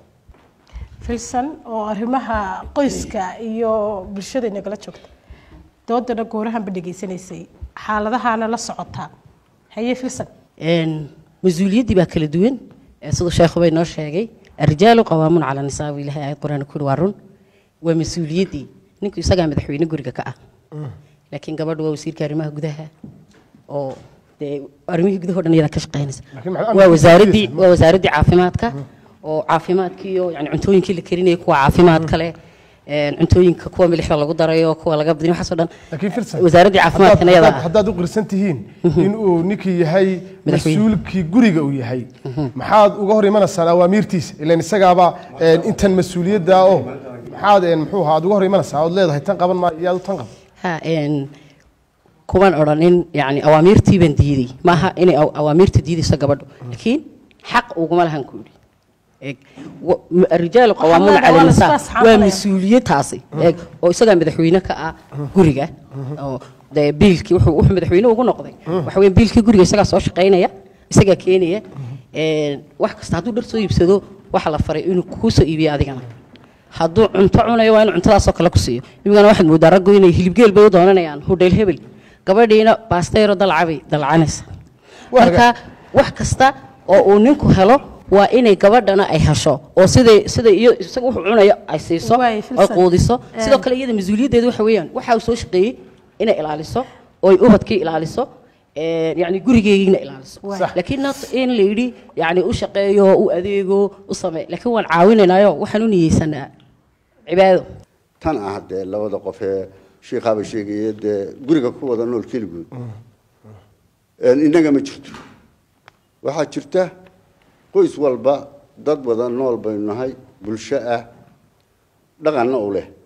filsan oo arrimaha qoyska iyo bulshada inagala joogta doodana goorahanba dhegaysanaysay xaaladahana la socotaa haye filsan een mas-uuliyaddii baa kala duwan ee siduu sheekhu bay noo sheegay arrijaalu qawaamuun cala nisaa buu ilahay aayad qur-aan ku yidhi waa run waa mas-uuliyaddii ninku isagaa madaxweyne guriga ka ah laakiin gabadhu waa wasiirka arrimaha gudaha oo dee arrimihii gudaha o dhan iyadaa ka shaqaynaysa Laakiin maxaa waa amniga wasaaraddii kiisa? waa wasaaraddii caafimaadka oo caafimaadkii iyo yani cuntooyinkii la karinayay kuwa caafimaad kale een cuntooyinka kuwa milixda lagu darayo kuwa laga badin waxaasoo dhan laakiin filsan wasaaraddii caafimaadkana haddaad- iyadaa haddaad- ah haddaad u qirsan tihiin inuu ninkii yahay Madaxweyne. mas-uulkii guriga uu yahay maxaad uga hor imanaysaan awaamiirtiisa ilan isagaaba een, intan mas-uuliyadda oo maxaad een, muxuu ahaa aad uga hor imanaysaa ood leedahay tan qaban maayo iyo aad u tan qaban ha een kuman odhanin yani awaamiirtii baan diiday maaha inay aw- awaamiirta diidayso gabadhu laakiin xaq uguma lahan ku yidhi Eeg, wa- m- arrijaalu qawaamuuna leedahay, cala waa la nisaa isku asxaabinaya. waa mas-uuliyad taasi eeg oo isagaa madaxweyne ka ah guriga oo dee biilkii wuxuu wuxuu madaxweyne ugu noqday waxa weeye biilkii guriga isagaa soo shaqaynaya isagaa keenaya een, wax kasta hadduu dhar soo iibsado waxa la faray inuu kuu soo iibiyo adigana hadduu cunto cunayo waa inuu cuntadaasoo kale ku siiyo imigana waxaad moodaa raggu inay hilibgeel bay u doonanayaan hudheel hebel gabadhiina baasteyro dalcabay dalcanaysa marka wax kasta oo uu ninku helo waa inay gabadhana ay hesho oo siday sida iyo isaga wuxuu cunayo ay siiso Waay, ay filsan. quudiso Eh. sidoo kale iyada mas-uuliyaddeedu waxa weeyaan waxa uu soo shaqeeyey inay ilaaliso oo ay ubadkii ilaaliso ee, yacni gurigeegiina ilaaliso Waay. laakiin not in la yidhi yacni u shaqeeyo u adeego u samee laakiin waan caawinaynayo waxaan u niyeysanaa cibaado tan ah dee labada qof ee shiikhaaba sheegaya dee guriga ku wada nool keligood Een, innaga ma jirto waxaa jirta qoys walba dad wada nool baynu nahay bulsho ah dhaqanna u leh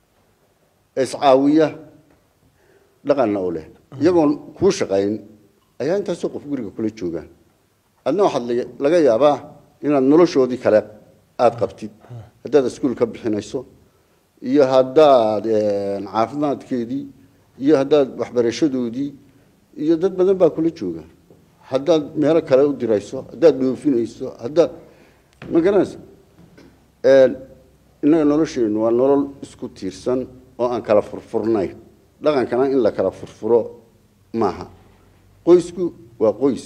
iscaawiya dhaqanna u leh iyagoon kuu shaqayn ayaa intaasoo qof guriga kula joogaan adna waxaad laga- laga yaabaa inaad noloshoodii kale aada qabtid haddaad iskuul ka bixinayso iyo haddaad een, caafimaadkeedii iyo haddaad waxbarashadoodii iyo dad badan baa kula jooga haddaad meelo kale u dirayso haddaad dhoofinayso haddaad ma garanaysa innaga nolosheennu waa nolol isku tiirsan oo aan kala furfurnayn dhaqankana in la kala furfuro maaha qoysku waa qoys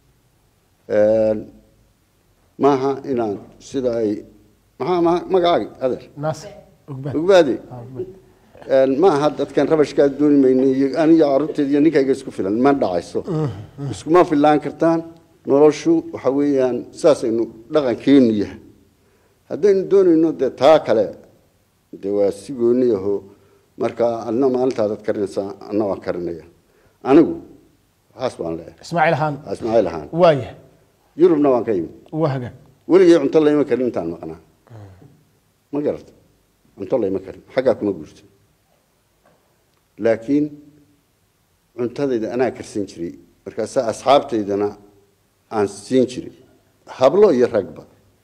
maaha inaan sida ay maxaa ma- magacaagi adeer naasir ogbaad ogbaade ma aha dadkan rabashkaa dooni mayna iyo aniga carruurteeda iyo ninkayga isku filan ma dhacayso iskuma filaan kartaan noloshu waxa weeyaan saasaynu dhaqankeenu yahay haddaynu doonayno dee taa kale dee waa si gooni aho marka adna maalintaadaad karinaysaa adna waan karinaya anigu waxaas baan leeyahay ismaaciil ahaan ismaaciil ahaan waaya yurubna waan ka yimi waa hagaag weligay cunto layma karin intaan maqnaa ma garata cunto layma karin xaggaa kuma guurto laakiin cuntadayda anaa karsan jiray markaasaa asxaabtaydana aan siin jiray hablo iyo ragba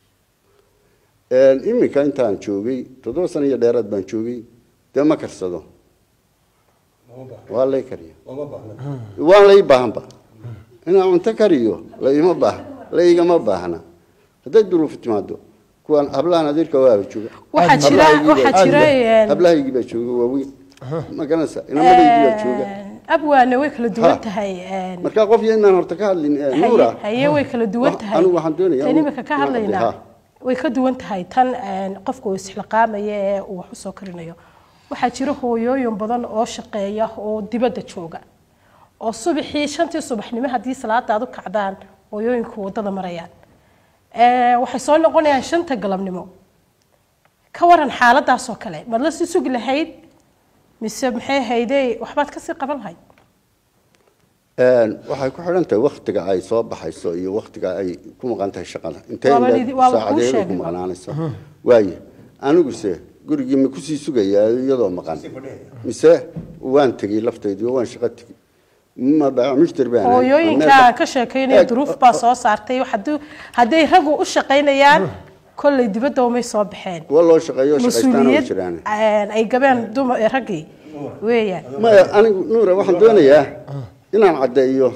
iminka intaan joogay toddoba sano iyo dheeraad baan joogay dee ma karsado waa lay kariya waan lay baahanba inaan cunto kariyo laima baah laigama baahna hadday duruufu timaado kuwaan hablahan adeerka waaba jooga Waxaa jira- Hablahaygii baa waxaa jooga. jira, een, hablahaygii baa jooga waaweyn ma garanaysa inamadaygii baa jooga abwaane way kala duwan Ha. tahay een, marka qof iyo inaan horta ka hadlin eh, haye- nuura haye way kala duwan Wax- tahay anigu waxaan doonayaa tan anigu- imika ka inaan hadlaynaa hadlo, way ka duwan tahay tan een, qofka uu isxilqaamaya ee uu wax usoo karinayo waxaa jira hooyooyin badan oo shaqeeya oo dibadda jooga oo subaxii shantii subaxnimo haddii salaada aad u kacdaan hooyooyinku waddada marayaan Ee, waxay soo noqonayaan shanta galabnimo ka waran xaaladaas oo kale maad la sii sugi lahayd mise maxay haydey waxbaad kasii qaban lahayd Een, waxay ku xidhan tahay waktiga ay soo baxayso iyo waktiga ay ku maqan tahay shaqada intee Waaba ilaa idi- waaba kuu saacadeed ay ku sheegay. maqnaanaysa waaye aniguse gurigii ma kusii sugayaa iyadoo maqan mise waan tegey laftaydii oo waan shaqo tegey ma baac mushtar baan ahay. hooyooyinka Meel- aan ka sheekaynaya Eeg, duruuf baa soo saartay hadduu- hadday raggu u shaqaynayaan kolley dibadda umay soo baxeen kuwa loo shaqeeyo shaqaystaana way mas-uuliyad jiraan een, ay gabeen dumar ee raggii weeyaan maya anigu nuura waxaan doonayaa inaan caddeeyo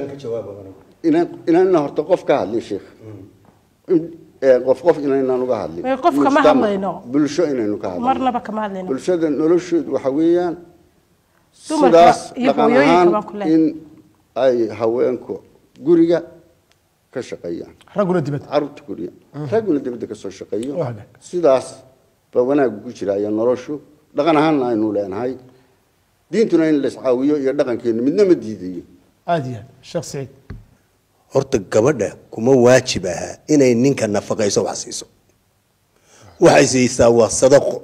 inaan inaan inaan horta qof ka hadlin sheekh In- ee, qof qof inaynaan uga hadlin Ee, qof kama Mujtamac, hadlayno. bulsho inaynu ka hadlin marnaba kama hadlayno bulshada noloshoodu waxa weeyaan Dumarka sidaas iyo dhaqan hooyooyinka ahaan baan ku leeyahay. in ay haweenku guriga ka shaqeeyaan ragguna dibadda carruurta guriga ragguna dibadda ka soo shaqeeyo Waa hagaag. sidaas baa wanaag ku jira iyo noloshu dhaqan ahaanna aynu leenahay diintuna in la iscaawiyo iyo dhaqankeenu midna ma diidayo aad iyo aad sheekh siciid horta gabadha kuma waajib aha inay ninka nafaqayso wax siiso waxay siisaa waa sadaqo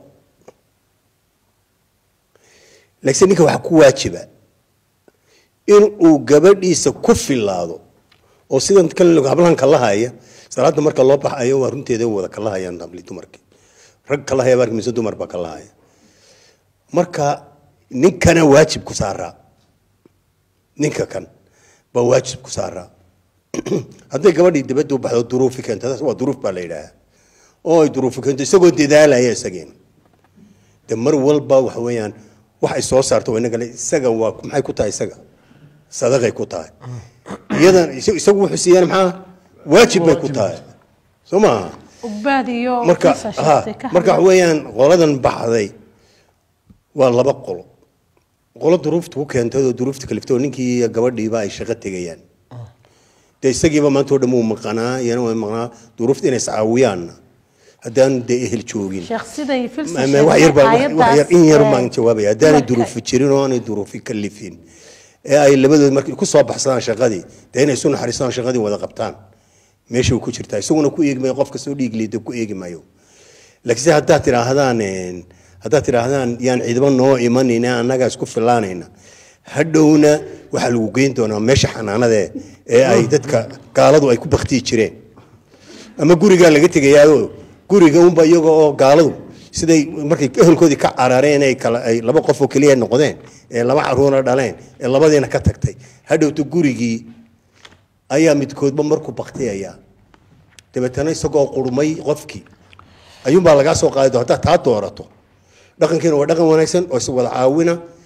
laakiin ninka waxaa ku waajiba in uu gabadhiisa ku filaado oo sidan kan hablahan kalahaya salaada marka loo baxayo waa runteeda wada kalahayaan habli dumarkii rag kalahaya baa mise dumar baa kalahaya marka ninkana waajib ku saaraa ninka kan baa waajib ku saaraa hadday gabadhii dibadda u baxdo duruufi keento taas waa duruuf baa la yidhaahaa oo ay duruufi keento isagoo dadaalaya isagiina de mar walba waxa weeyaan wax ay soo saarto waa inagale isaga waa maxay ku tahay isaga sadaqay ku tahay iyadan isa- isagu wuxuu siiyaan maxaa waajib bay ku tahay soo maaha ugbaad iyo marka kiisa ha sheegtay ka marka waxa hadlay. weeyaan qoladan baxday waa laba qolo qolo duruufta ku keentay oo duruufta kaliftay oo ninkii iyo gabadhiiba ay shaqo tegayaan dee isagiiba maanta oo dhan wuu maqanaa iyana waa maqnaa duruufta inay iscaawiyaanna haddaan dee ehel joogin sheekh siday filsa Ma- ma- wax yar baa- wax- wax yar in yar baan jawaabaya haddaanay dumarka- duruufi jirin oo aanay duruufi kalifin ee ay labadood markay ku soo baxsadaan shaqadii dee inay isu naxariistaan shaqadii wada qabtaan meesha uu ku jirtaa isaguna ku eegi maayo qof kastoo dhiig liida ku eegi maayo laakiinse haddaad tidhaahdaan een, haddaad tidhaahdaan yaan ciidamo noo imanayna annagaa isku filaanayna hadhowna waxaa lagu geyn doonaa meesha xanaanade ee ay dadka gaaladu ay ku baktiyi jireen ama gurigaa laga tegayaao guriga unba iyaga oo gaaladu siday markay ehelkoodii ka carareen ay kala ay laba qof oo keliya noqdeen ee laba caruura dhaleen ee labadiina ka tagtay hadhowta gurigii ayaa midkoodba markuu baktiyaya dabeetana isagoo qurmay qofkii ayuunbaa lagaa soo qaadi doon haddaad taa doorato dhaqankiina waa dhaqan wanaagsan oo is wada caawina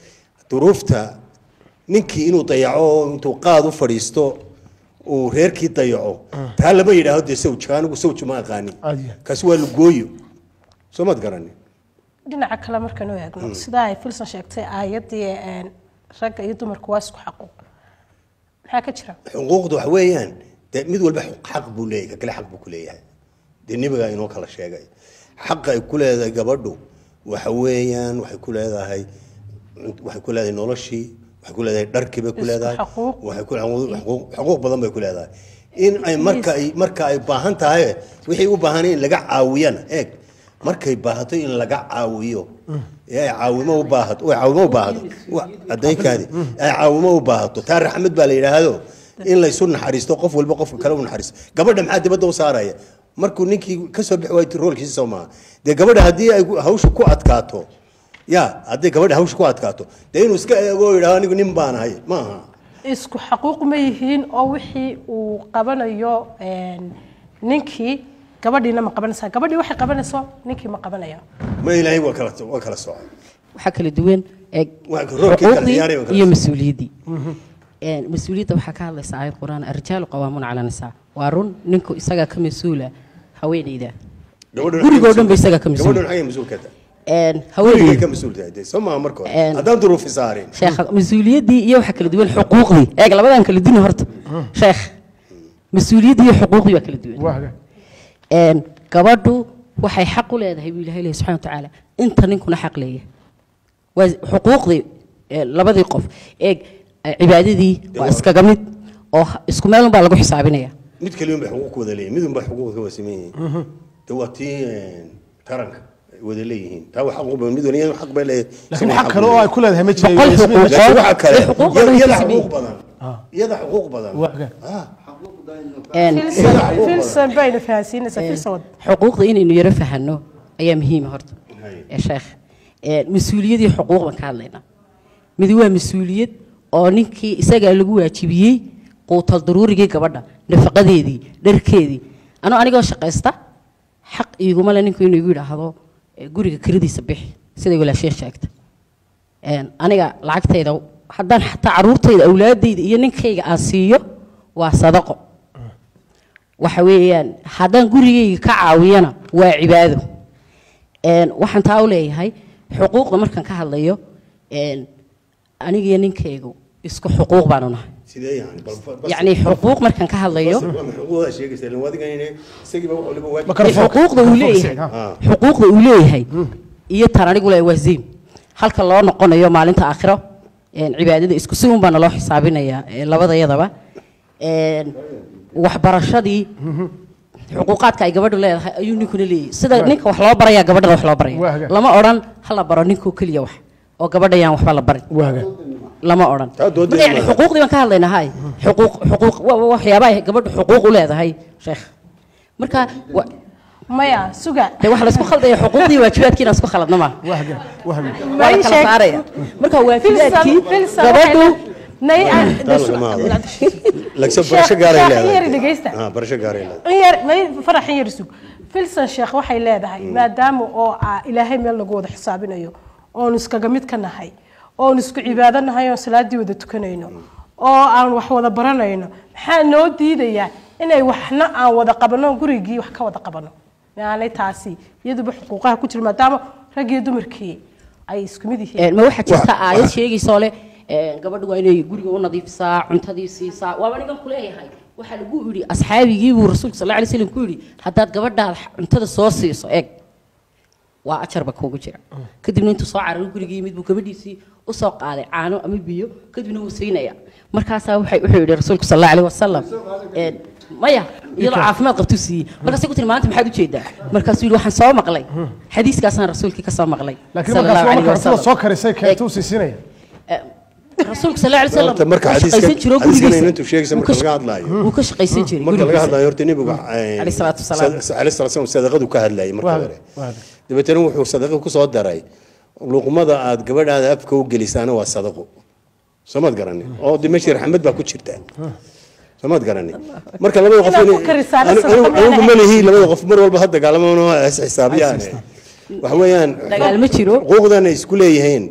duruufta ninkii inuu dayaco intuu qaad u fadhiisto uu reerkii dayaco taa lama yidhaahdo dee sawja anigu sawja ma aqaanin kaasi waa lugooyo soo maad garanin dhinaca kale markaynu eegno sidaa ay filson sheegtay aayaddii een, ragga iyo dumarku waa isku xaquuq maxaa ka jira xuquuqda waxa weeyaan dee mid walba xaq buu leeyahay ka kale xaq buu ku leeyahay dee nebigaa inoo kala sheegay xaqa ay ku leedahay gabadhu waxa weeyaan waxay ku leedahay waxay ku leedahay noloshii waxay ku leedahay dharkii bay ku Isku leedahay xaquuq. waxay ku xuquuq xuquuq badan bay ku leedahay in ay marka ay marka ay baahan tahay wixii u baahan in laga caawiyana eeg markay baahato in laga caawiyo ee ay caawimo u baahato ay caawimo u baahato wa- adaykaadi ay caawimo u baahato taa raxmad baa la yidhaahdo in laysu naxariisto qof walba qofka kale u naxariisto gabadha maxaa dibadda u saaraya markuu ninkii kasoo bixi waayay roolkiisa soo maaha dee gabadha haddii ay hawsha ku adkaato ya hadday gabadha hawsha ku adkaato dee inuu iska eego oo yidhaahdo anigu nin baan ahay ma aha isku xaquuq ma yihiin oo wixii uu qabanayo een, ninkii gabadhiina ma qabanaysaa gabadhii waxay qabanayso ninkii ma qabanayo ma ilaahay waa kala waa kala socon waxaa kala duwan ee Waa roolkii kala ciyaaraya waa xuquuqdii kala iyo socon. mas-uuliyaddii Een, mas-uuliyadda waxaa ka hadlaysa aayad qur-aan arrijaalu qawaamuuna calaa nisaa waa run ninku isagaa ka mas-uula haweeneyda Gabadhuna gurigoo xagee dhan ba isagaa ka gabadhuna mas-uula xagee mas-uul ka tahay Een, gurigay haweeneyda ka mas-uul tahay dee soo maaha marka hore Een. haddaan duruufi saarin sheekh mas-uuliyaddii iyo waxaa kala duwan xuquuqdii eeg labadan kala duwan horta sheekh mas-uuliyaddii iyo xuquuqdii waa kala duwan Een, gabadhu waxay xaq u leedahay buu ilahay leeyahay subxana watacaala inta ninkuna xaq leeyahay waa xuquuqdii ee, labadii qof eeg eh, cibaadadii waa iskaga mid oo ha- isku meel unbaa lagu xisaabinaya mid kaliya bay xuquuq wada leeyihin mid unba xuquuq ka wada siman yihiin de waa tii een, taranka ay wada leeyihiin taa waa xaq mid waliya xaq bay leeyahay laakiin waxaa kale oo ay ku leedahay ma jiray Boqol Yasmiin, xuquuq. laakiin waxaa kale Xuquuq iyada- badan iyada ka xuquuq siman. badan iyada xuquuq badan Ah, Een, filson filson bayna fahansiinaysaa filson xuquuqda inaynu yaro fahanno ayaa muhiima horta ee sheekh Een, mas-uuliyad iyo xuquuq baan ka hadlaynaa mid waa mas-uuliyad oo ninkii isagaa lagu waajibiyey quutal daruurigii gabadha nafaqadeedii dharkeedii anoo anigoo shaqaysta xaq iiguma le ninku inuu igu yidhaahdo "Eh, guriga kiradiisa bixi siday walaashee sheegta Een, aniga lacagtayda haddaan xataa caruurtayda awlaadayda iyo ninkayga aan siiyo waa sadaqo waxa weeyaan haddaan gurigayga ka caawiyana waa cibaado Een, waxaan taa u leeyahay xuquuqda markaan ka hadlayo een, anigiyo ninkaygu isku xuquuq baanu nahay sidee yani bal- bal- bal- yacni xuquuq markaan ka hadlayo bas- waa xuquuqdaa sheegaysa ilaa adiga inay isagiiba wax waliba waajib Ee, xuquuqda uu leeyahay Ah. xuquuqda uu leeyahay iyo tan anigu leeyahay waa zayn halka loo noqonayo maalinta aakhiro een, cibaadada isku si un baana loo xisaabinayaa ee, labadayadaba Een, waxbarashadii xuquuqaadka ay gabadhu leedahay ayuu ninkuna leeyahay sida ninka wax loo barayaa gabadhana wax loo baraya lama odhan ha la baro ninkoo keliya wax oo gabadha yaan waxba la barin lama odhan doodeeda marka yani maaha. xuquuqdii baan ka hadlaynaa hay xuquuq xuquuq wa- wa- waxyaabaha ay gabadhu xuquuq u leedahay sheekh marka wa- maya suga dee waxa la isku khaldaya xuquuqdii waajibaadkiina isku khaladna maaha waa la kala saaraya marka waajibaadkii gabadhu lagso barasho gaaray leedahay Ah, barasho gaaray leedahay faraxin yar sug filson sheekh waxay leedahay maadaama oo ah ilaahay meel lagu wada xisaabinayo oonu iskaga mid ka nahay oonu isku cibaado nahay oon salaadii wada tukanayno oo aan wax wada baranayno maxaa noo diidayaa inay waxna aan wada qabano gurigii wax ka wada qabano maanay taasi iyaduba xuquuqaha ku jira maadaama rag iyo dumarkii ay isku mid yihiin Een, ma waxaa jirta aayad sheegaysoo leh een, gabadhu waa inay guriga u nadiifisaa cuntadii siisaa waaba nigan kuleeyahay waxaa lagu yidhi asxaabigii buu rasuulka sal alay slam ku yidhi haddaad gabadhaada cuntada soo siiso eeg waa ajarba kuugu jira kadibna intuu soo cararay gurigii yimid buu gabadhiisii usoo qaaday caano ama biyo kadibna wuu siinaya markaasaa waxay wuxuu yidhi rasuulku sal allahu alayhi wasalam een, maya iyadoo caafimaad qabtuu siiyey markaasay ku tiri maanta maxaad ujeedaa markaasuu yidhi waxaan soo maqlay xadiiskaasaan rasuulkii ka soo maqlay laakiin sala markaas allahu waa alayhi marka cuntada wasalam. soo karisay keetuu siisinaya rasuulku sal alay wasalam Horta marka wuu xadiiska shaqaysan jiro xadiiskana gurigiisa intuu sheegaysa marka laga hadlaayo wuu ka shaqaysan jiray marka laga gurigiisa. hadlaayo horta nebigu Alayhi salaatu wasalaam. alayhi salaatu wasalaam sadaqadu ka hadlayay marka hore dabeetana wuxuu sadaqa ku soo daray luqmada aad gabadhaada afka u gelisaana waa sadaqo soomaad garanin oo de meesha raxmad baa ku jirta soomaad garanin marka labada qof Inaad inay- ku karisaana anigu- sadaqa anigu- anigu maaha. ma lihi labada qof mar walba ha dagaalamano is xisaabiyaan waxa weeyaan Dagaal ma jiro. xuquuqdan ay isku leeyihiin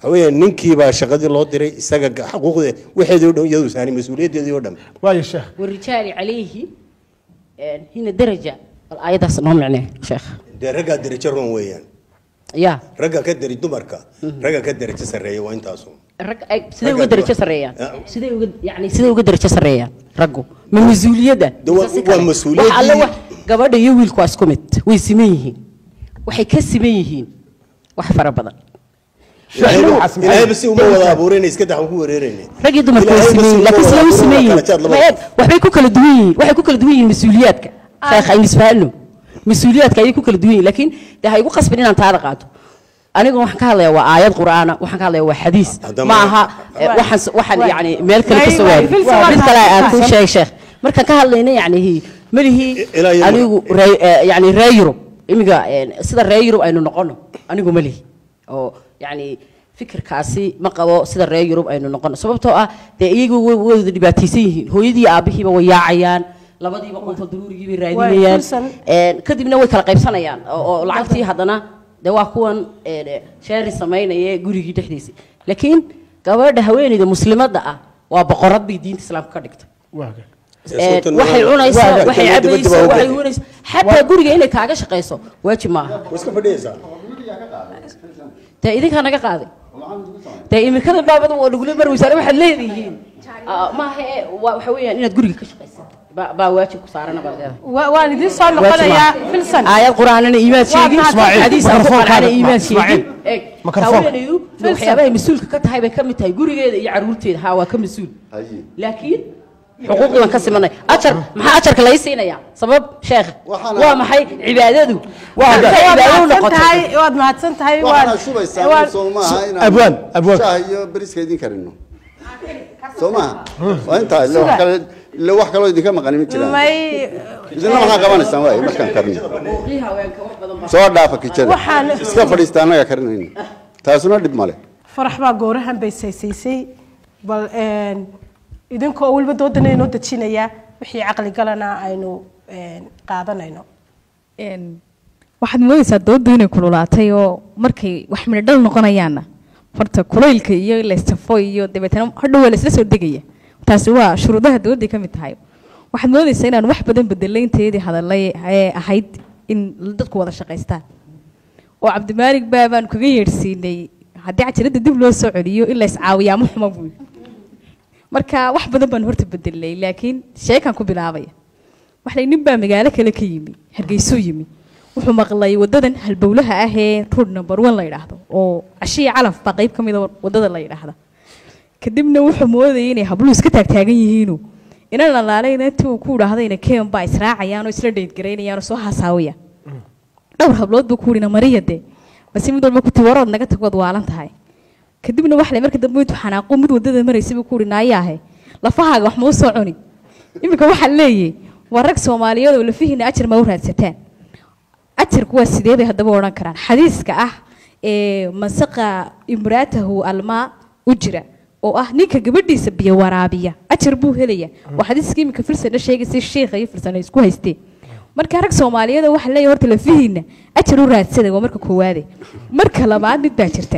waxa weeye ninkii baa shaqadii loo diray isaga ga- xuquuqda waxeedii oo dhan iyadu saani mas-uuliyaddeedii oo dhan waayo sheekh والرجال عليه آه، هنا درجة الآية ده نوع معناه شيخ dee raggaa derajo roon weeyaan يا ragga ka deri dumarka ragga ka derajo sarreeya waa intaasu rag ay sidee uga darajo sareeyaan sidee uga yani sidee uga darajo sareeyaan raggu ma mas-uuliyadda De waa- Mise si waa kale? mas-uuliyaddii- wax alle wax gabadha iyo wiilku waa isku mid way siman yihiin waxay ka siman yihiin wax fara badan ilaahayba si uma wada abuurayna iska daxan ku wareerayna rag iyo dumarku way siman yihiin laakiin sidee u siman yihiin Ma eeg, waxbay ku kala duwan yihiin waxay ku kala duwan yihiin mas-uuliyaadka sheekh aynu isfahanno mas-uuliyaadka ayay ku kala duwan yihiin laakiin dee ha igu qasbin inaan taada qaato aniga waxaan ka hadlayaa waa aayad qur'aana waxaan ka hadlayaa waa xadiis ma aha eh, waxaan s- waxaan yani meel kale ka soo waari mid kale aan kuu sheeg sheekh markaan ka hadlayna yani malihii Ilaa iyo- anigu ree- eh, yani ree yurub imiga eh, sida ree yurub aynu noqono anigu malihi oo yani fikirkaasi ma qabo sida reer yurub aynu noqono sababtoo ah dee iyagu way way wada dhibaataysan yihiin hooyadii aabihiiba way yaacayaan labadiiba qonfo daruurigii bay raadinayaan kursan. Een, kadibna way kala qaybsanayaan oo oo lacagtii haddana dee waa kuwan een, sheeri samaynaya gurigii dhexdiisa laakiin gabadha haweeneyda muslimadda ah waa boqorad bay diinta islaamka ka dhigtay Een, waxay cunaysaa waxay cabaysaa waxay hunaysaa xataa guriga inay kaaga shaqayso waajib maaha iska fadhiyaysaa dee idinkaa naga qaaday dee imikada baabada waa lagula marweysaa waxaad leedihiin Ah, maaha ee waa- waxa weeyaan inaad guriga ka shaqaysaa baa baa waajib ku saarana baad leedahay Wa- waan idiin soo noqonayaa filsan aayad qur'aanana iimaad sheegin Ismaaciil, xadiis aan ku mikrofoonka qanacana hadda, iimaad Ismaaciil. sheegin Eeg, Mikrofoonka. haweeneydu waxyaabahay mas-uulka ka tahay bay ka mid tahay gurigeeda iyo caruurteeda haa waa ka mas-uul laakiin xuquuqdii baan ka simanay ajar maxaa ajarka lay siinayaa sabab sheekh waa maxay cibaadadu waad Markay cibaado u mahadsan noqotay tahay waad mahadsan tahay waxaana waad- shubaysaa waad- soo maaha Abwaan, abwaan. shaah iyo bariska idin karino soo maaha waa intaa ille wax kale ille wax kaloo idinka maqani ma jiraan may idinna maxaa qabanaysaan waay markaan karino xuquuqii haweenka wax badan baa soo dhaafa kijada Waxaan- iska fadhiista annaga karinayna taasuna dhib male farax baa goorahan bay saysaysay bal een, idinkoo weliba doodana inoo dejinaya wixii caqli galana aynu een, qaadanayno Een, waxaad moodaysaa dooddu inay kululaatay oo markay wax midhadhal noqonayaanna horta kulaylka iyo laysafo iyo dabeetana hadhow waa laysla soo degaya taasi waa shuruudaha dooday ka mid tahay waxaad moodaysaa inaan wax badan bedelaynteedii hadalay ee ahayd in dadku wada shaqaystaan oo cabdimaalig baa baan kaga yeedhsiinay haddii cajiradda dib loo soo celiyo in lays caawiyaa ma xuma buy marka wax badan baan horta bedelay laakiin sheekaan ku bilaabaya waxlay nin baa magaalo kale ka yimi hargeysuu yimi wuxuu maqlay wadadan halbowlaha ah ee road number one la yidhaahdo oo cashiya calaf baa qayb ka mid a wadada la yidhaahda kadibna wuxuu moodayay inay habluhu iska taagtaagan yihiinu inan lalaalayna intii uu ku idhaahdayna ken baa israacayaan oo isla dheydgaraynayaan oo soo hasaawaya dhowr hablood buu ku yidhi mariya de base mid walba kuti warood naga tagood waalan tahay kadibna waxle marka dambe intuu xanaaqo mid wadada maraysa buu ku yidhi naayaahe lafahaaga wax ma u soo cuni iminka waxaa leeyahay waa rag soomaaliyeed oo lafihiina ajar ma u raadsataan ajarku waa sidee bay haddaba odhan karaan xadiiska ah ee masaqa imraatahu almaa u jira oo ah ninka gabadhiisa biyo waraabiya ajar buu helaya waa xadiiska iminka filsana sheegaysa sheekha iyo filsana isku haysteen marka rag soomaaliyeed waxa leeyahay horta lafihiina ajar u raadsada waa marka koowaade marka labaad mid baa jirta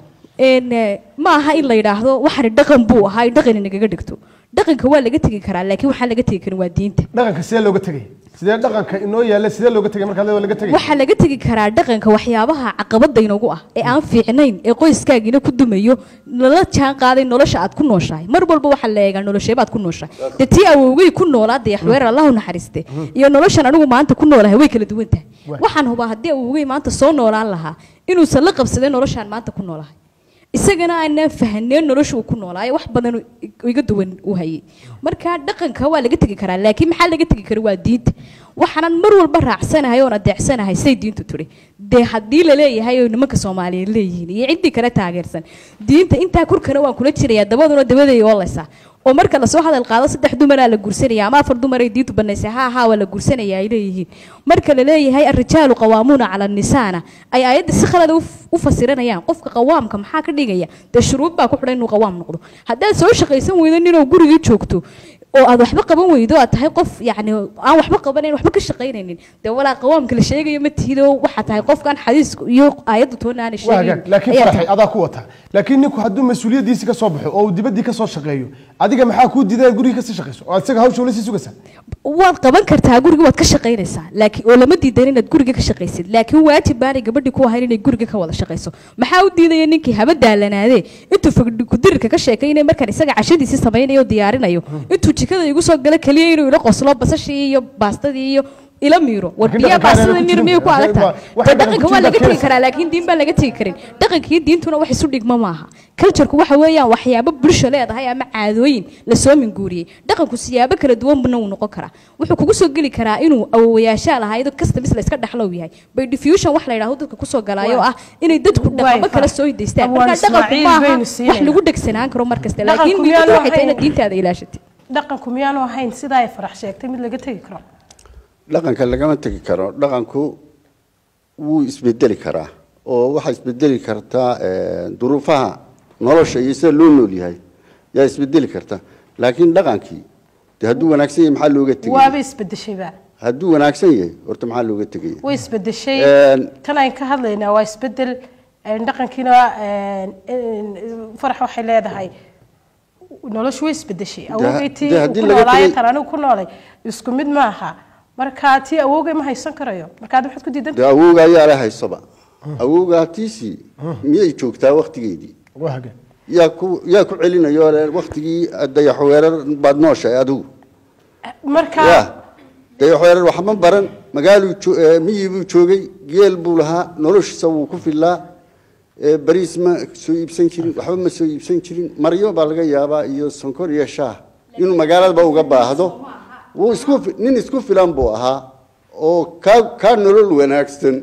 een eh, ma aha in la yidhaahdo waxani dhaqan buu ahaa in dhaqan inagaga dhigto dhaqanka waa laga tegi karaa laakiin waxaan laga tegi karin waa diinta dhaqanka sidee looga tegay sidee dhaqanka inoo yaalla sidee looga tegay markaad leedahay waa laga tegay waxaa laga tegi karaa dhaqanka waxyaabaha caqabada inagu ah ee aan fiicnayn ee qoyskaagiina ku dumayo lala jaan qaaday nolosha aad ku nooshahay mar walba waxaa la eegaa nolosheebaad ku nooshahay dee tii awowgay ku noolaa dayaxweer allahu naxariiste iyo noloshan anigu maanta ku noolahay way kala duwan tahay waxaan hubaa haddii awowgay maanta soo noolaan lahaa inuusan la qabsadeen noloshaan maanta ku noolahay isagana aanaan fahaneen nolosha uu ku noolaayo wax badan uu iga duwan u hayay marka dhaqanka waa laga tegi karaa laakiin maxaa laga tegi kara waa diinta waxaanan mar walba raacsanahay oon adeecsanahay say diintu tiri dee haddii la leeyahay oo nimanka soomaaliyeed leeyihiin iyo ciddii kale taageersan diinta intaa kurkana waan kula jirayaa dabaduna dabaday oolaysaa oo marka lasoo hadal qaado saddex dumaraa la gursanaya ama afar dumaray diintu banaysay haa haa waa la gursanaya ay leeyihiin marka la leeyahay arrijaalu qawaamuuna cala nisaana ay aayadda si khalada u- u fasiranayaan qofka qawaamka maxaa ka dhigaya dee shuruud baa ku xidhan inuu qawaam noqdo haddaad soo shaqaysan weydo ninoo gurigii joogto oo aad waxba qaban weydo aad tahay qof yacni aan waxba qabanayn waxba ka shaqaynaynin dee walaa qawaamka la sheegayo ma tihido waxaa tahay qofkan xadiisku iyo aayaddu toona aanay waa hagaag sheegayn laakiin ayaa faraxay adaa ku wata laakiin ninku hadduu mas-uuliyaddiisi ka soo baxo oo uu dibaddii ka soo shaqeeyo adiga maxaa kuu diiday inaad guriga kasii shaqeyso oo isaga hawsha ula sii sugaysaa waad qaban kartaa guriga waad ka shaqaynaysaa laakiin oo lama diidan inaad guriga ka shaqaysid laakiin waajib baanay gabadhii ku ahayn inay guriga ka wada shaqayso maxaa u diidaya ninkii haba daalanaadee intuu fagdhi kudirirka ka sheekaynaya markaan isaga cashadiisii samaynayo oo diyaarinayo intuu jikada igu soo galo keliya inuu ila qoslo basashii iyo baastadii iyo ila miiro war Laakiin biyaa dhaqanka baastada aanan ku miir jirin. miyay ku adag tahay Waxay dee dhaqan dhaqanka ku waa jirin laga tegi keenaysa. karaa laakiin diin baan laga tegi karin dhaqankii diintuna wax isu dhigma maaha cultureku waxa weeyaan waxyaabo bulsho leedahay ama caadooyin lasoo minguuriyey dhaqanku siyaabo kala duwanbana uu noqon karaa wuxuu kugu soo geli karaa inuu awowayaashaa lahayd customs la iska dhexlow yahay by diffusion wax la yidhaahdo dadka kusoo galaayo oo ah inay dadku dhaqamo kala soo hidaystaan Awaan marka dhaqanku Ismaaciil maaha baynu wax siinayna. lagu dhegsanaan karo mar kasta Dhaqanku laakiin miyaanu muhiimadu waxay tahay ahayn- inaad diintaada ilaashatid dhaqanku miyaanu ahayn sidaa ay farax sheegtay mid laga tegi karo dhaqanka lagama tegi karo dhaqanku wuu isbedeli karaa oo waxaa isbedeli kartaa eh, duruufaha nolosha iyo sida loo nool yahay yaa isbedeli karta laakiin dhaqankii de hadduu wanaagsan yahay maxaa looga tegaya waaba isbedeshayba hadduu wanaagsan yahay horta maxaa looga tegaya way isbedeshay Een, tan aan ka hadlaynaa waa isbedel een, dhaqankiina een, een, farax waxay leedahay noloshu way isbedeshay awowgay tii dee uu haddii ku laga noolaayo tegay- tan anigu ku noolay isku mid maaha marka tii awowgay ma haysan karayo marka ad waxaad ku diidan dee awowga ayaa la haysoba awowga tiisii miyay joogtaa waktigeedii waa hagaag yaa ku yaa ku celinayo le waktigii dayaxweerar baad nooshahay adigu marka ya dayaxweerar waxma baran magaaluu jo- eh, miyi buu joogay geel buu lahaa noloshiisa wuu ku filaa eh, bariis ma soo iibsan jirin waxba ma soo iibsan jirin maryo baa laga yaabaa iyo sonkor iyo shaah inuu magaaladaba uga baahdo wuu isku fi- nin isku filan buu ahaa oo kaa kaa nolol wanaagsan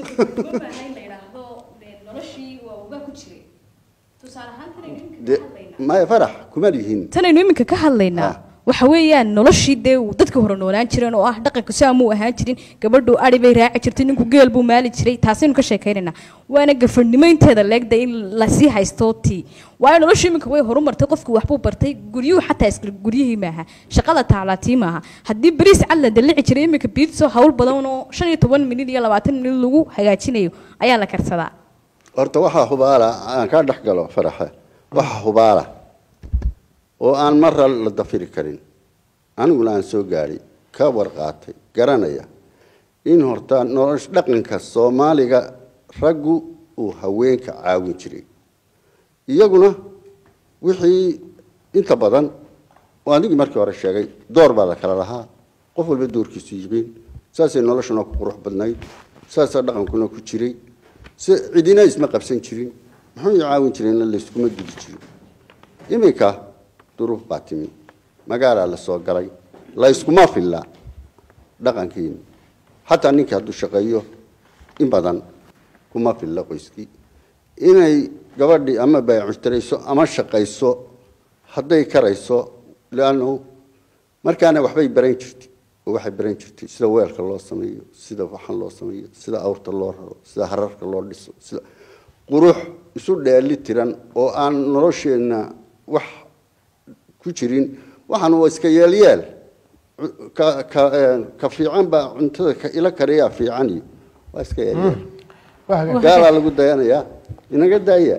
De- maya farax kuma lihin tanaynu iminka ka hadlaynaa waxa weeyaan noloshii dee uu dadka hore noolaan jireen oo ah dhaqanku saa muu ahaan jirin gabadhu ari bay raaci jirtay ninku geel buu maali jiray taasaynu ka sheekaynaynaa waana gafarnimo inteeda leegda in lasii haysto tii waayo noloshu iminka way horumartay qofku waxbuu bartay guryuhu xataa isla guryihii maaha shaqada taalaa tii maaha haddii bariis cad la dalici jiray iminka biidso hawl badan oo shan iyo toban minid iyo labaatan minid lagu hagaajinayo ayaa la karsadaa horta waxaa hubaala aan kaa dhex galo faraxe waxaa hubaala oo aan marra la dafiri karin aniguna aan soo gaadhay ka warqaatay garanaya in horta nolosh dhaqanka soomaaliga raggu uu haweenka caawin jiray iyaguna wixii inta badan oo anigii markii hore sheegay door baa la kala lahaa qof walba doorkiisu yihiin saasay noloshuna ku qurux badnayd saasaa dhaqankuna ku jiray si cidina isma qabsan jirin muxuu i caawin jirayna layskuma gudi jirin iminka duruuf baa timi magaalaa la soo galay layskuma filla dhaqankiina xataa ninkii hadduu shaqeeyo in badan kuma filla qoyskii inay gabadhii ama baycustarayso ama shaqayso hadday karayso leannu markaana waxbay baran jirtay oo waxay baran jirtay sida weelka loo sameeyo sida waxan loo sameeyo sida awrta loo raro sida hararka loo dhiso sida qurux isu dheeli tiran oo aan nolosheenna wax ku jirin waxaan waa iska yeelyeel ka ka ka fiican baa cuntada ka ila kariyaa fiican iyo waa iska yeelyeel gaalaa lagu dayanayaa inaga daaya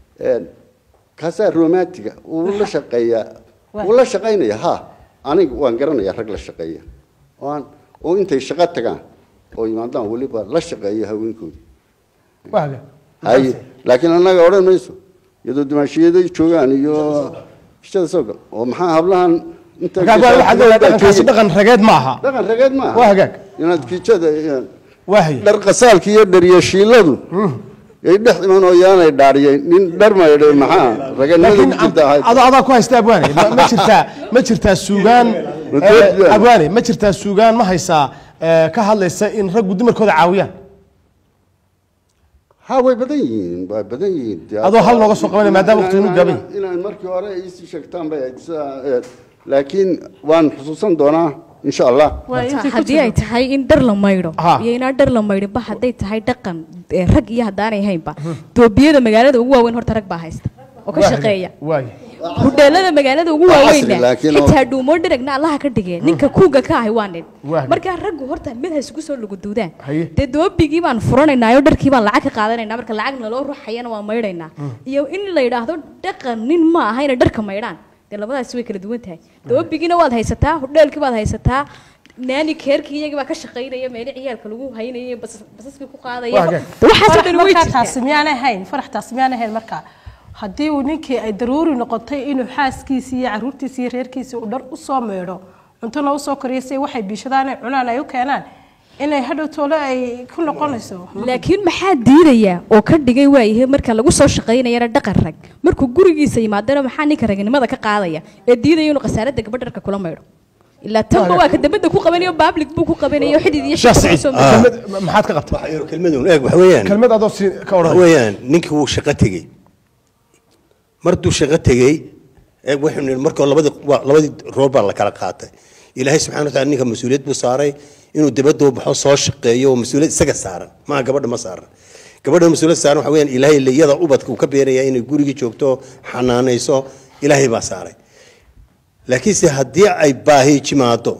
kaasaa romantiga wuu la shaqeeyaa wuu la shaqaynaya ha aniga waan garanayaa rag la shaqeeya waan oo intay shaqo tagaan oo yimaadaan weliba la shaqeeya haweenkooda haye laakiin annaga odhan mayso iyadoo dimaashiyaday joogaan iyo ishada soo gal oo maxaa hablahan inta dhaqankaasi dhaqan rageed ma aha dhaqan rageed ma aha waa hagaag inaad kiijada waahay dhar qasaalka iyo dharyashiiladu ay dhex iman oo yaanay dhaariyeen nin dhar maydhay maxaa raganimada ku jirta ahayd adoo adaa ku haysta abwaane ma ma jirtaa ma jirtaa suugaan Madrid, eh, abwaane ma jirtaa suugaan ma haysaa eh, ka hadlaysa in raggu dumarkooda caawiyaan ha way badan yihiin way badan yihiin Dee Adoo hal nooga soo qabanaya, maadaama inaan- waqtigu inaan- gaaban yahay. inaan markii hore ay isii sheegtaan bay ahayd sidaa, eh, laakiin waan xusuusan doonaa insha allah haddii ay tahay in dhar la maydho iyo inaan dhar la maydhinba hadday tahay dhaqan ee rag iyo haddaanay haynba doobiyada magaalada ugu waaweyn horta rag baa haysta oo ka Waa shaqeeya waay hudheelada magaalada ugu Waa casri, waaweyna laakiin oo- xitaa dhuumoo dheragna allaha ka dhigee ninka kuuga ka ahay waa nin Waa. markaa raggu horta mid ha isugu soo luguduudaan Haye. dee doobigii baan furanaynaa oo dharkii baan lacag ka qaadanaynaa marka lacag naloo ruxayana waa maydhaynaa iyo in la yidhaahdo dhaqan nin ma aha inay dharka maydhaan dee labadaasi way kala duwan tahay doobigiina waad haysataa hudheelkii baad haysataa naani keerkii iyagii baa ka shaqaynaya meeli ciyaalka lagu haynaya bas- basaskii ku qaadaya Waa dee waxaasoo farax dhan way markaa jirtaa taasi miyaanay ahayn farax taasi miyaanay ahayn markaa haddii uu ninkii ay daruuri noqotay inuu xaaskiisii iyo caruurtiisii iyo reerkiisii uu dhar u soo meedho cuntona u soo koriyo si waxay biishadaan ay cunaan ay u keenaan inay hadhow toole ay ku noqonayso laakiin maxaa diidaya oo ka dhigay waayahay marka lagu soo shaqaynayana dhaqan rag markuu gurigiisa yimaadana maxaa ninka ragnimada ka qaadaya ee diidaya inuu khasaaradda gabadh dharka kula maydho ilaa tanba waa ka dambada ku qabanayo public buu ku qabanayo xidid iyo Sheekh shaqo Saciid, soo kelmad maxaad ka qabtaa kelmadun eeg waxa weeyaan kelmad adoo si ka waxa odhan weeyaan ninkii wuu shaqo tegey marduu shaqo tegey eeg waxaynu nidhi marka labadii waa labadii roob baa la kala qaatay ilaahay subxana wataala ninka mas-uuliyad buu saaray inuu dibadda u baxo soo shaqeeyo oo mas-uuliyad isaga saaran maaha gabadha ma saaran gabadha mas-uuliyad saaran waxa weeyaan ilaahay liyada ubadka uu ka beeraya inay gurigii joogto xanaanayso ilaahay baa saaray laakiinse haddii ay baahi jimaado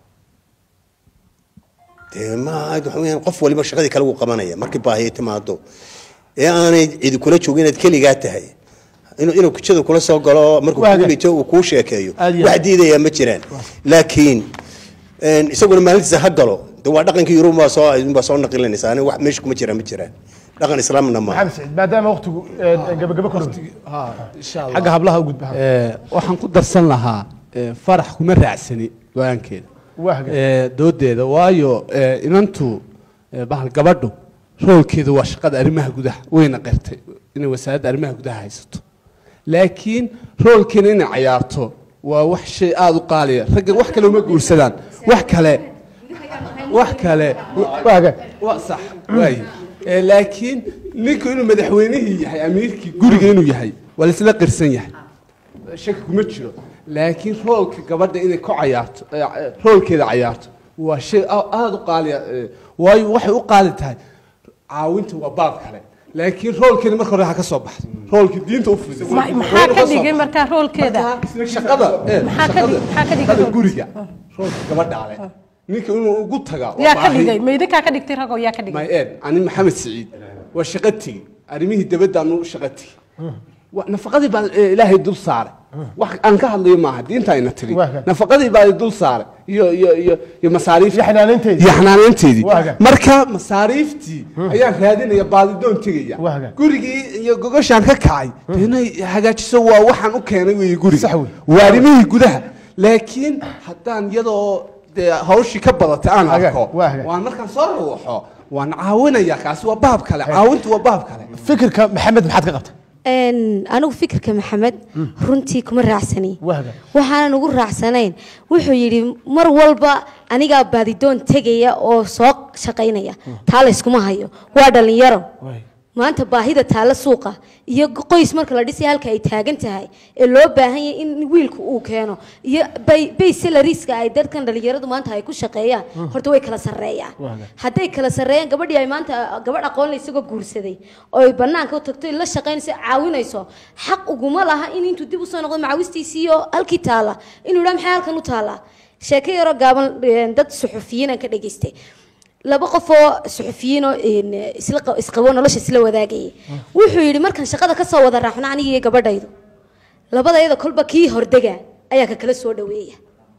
dee ma waxa weeyaan qof waliba shaqadii kale wuu qabanaya markii baahi ay timaado ee aanay cidi kula joogin inaad keligaa tahay inuu inuu kujada kula soo galo markuu Waaga. kuu dhito uu kuu sheekeeyo Aad iyo wax aad. diidaya ma jiraan laakiin een, isaguna maalintiisa ha galo de waa dhaqankii yurub baa soo baa soo naqilinaysa aniga wax meesha kuma jiraan ma jiraan dhaqan islaamna maaha maxamed saciid maadaama waqtigu eh, gabagaba ku dhow xagga hablaha u gudba Ee, waxaan ku darsan lahaa ee, farax kuma raacsani go-aankeeda Wahga. Ee, doodeeda waayo ee, inantu ee, bahal gabadhu roolkeedu waa shaqada arrimaha gudaha wayna qirtay inay wasaaradda arrimaha gudaha haysato laakiin roolkeena inay cayaarto waa wax shay aada u qaaliya raggan wax kale uma guursadaan wax kale wax kale waa sax waaye Ee, laakiin ninku inuu madaxweynihii yahay amiirkii guriga inuu yahay waa laisla qirsan yahay shaki kuma jiro laakiin roolka gabadha inay ku cayaarto ee, ee, roolkeeda cayaarto waa shay a- aada u qaaliya ee, waayo waxay u qaali tahay caawinta waa baab kale laakiin roolkeeda marka hore ha ka soo baxdo roolka diinta u fidis Ma- maxaa ka dhigay markaa roolkeeda shaqada ee, Maxaa ka dhig- maxaa ka dhigay shaqada roolka? guriga roolka gabadha ale ninka inuu ugu tagaa waa yaa ka baahi. dhigay ma idinkaa ka dhigtay ragoo yaa ka dhigay my ed ani maxamed siciid waa shaqo tegi arrimihii dabaddaanu shaqo tegi Wa- nafaqadii baa eh, ilaahay dul saaray wax aan ka hadlayo maaha diinta ayna tiri nafaqadii baa dul saaray iyo iyo iyo iyo masaariif iyo xanaanaynteedii Waaga. marka masaariiftii ayaan raadinaya baadidoon tegaya gurigii iyo gogoshaan ka kacay dee inay hagaajiso waa waxaan u keenay weeye guriga waa arrimihii gudaha laakiin haddaan iyadoo dee hawshii ka badatay aan arko waan markaan soo ruuxo waan caawinaya kaasi waa baab kale caawintu waa baab kale fikirka maxamed maxaad ka qabta Een, anigu fikirka maxamed runtii kuma raacsani waxaanan ugu raacsanayn wuxuu yidhi mar walba anigaa baadidoon tegaya oo soo shaqaynaya taa layskuma hayo waa dhallinyaro maanta baahida taalla suuqa iyo qoys marka la dhisay halka ay taagan tahay ee loo baahan yahay in wiilku uu keeno iyo bay- bay salariska ay dadkan dhallinyaradu maanta ay ku shaqeeyaan horta way kala sarreeyaan hadday kala sarreeyaan gabadhii ay maanta gabadh aqoon la isagoo guursaday oo ay banaanka u tagto la shaqaynayso caawinayso xaq uguma laha in intuu dib usoo noqdo macawistiisii iyo halkii taala inuu idhaa maxay halkan u taallaa sheeko yaroo gaaban een, dad suxufiyiin aan ka dhageystay laba qof oo suxufiyiinoo een, isla qa- isqabo nolosha isla wadaagayay wuxuu yidhi markaan shaqada ka soo wada raaxno aniga iyo gabadhaydu labadayada kolba kii hordega ayaa ka kala soo dhaweeya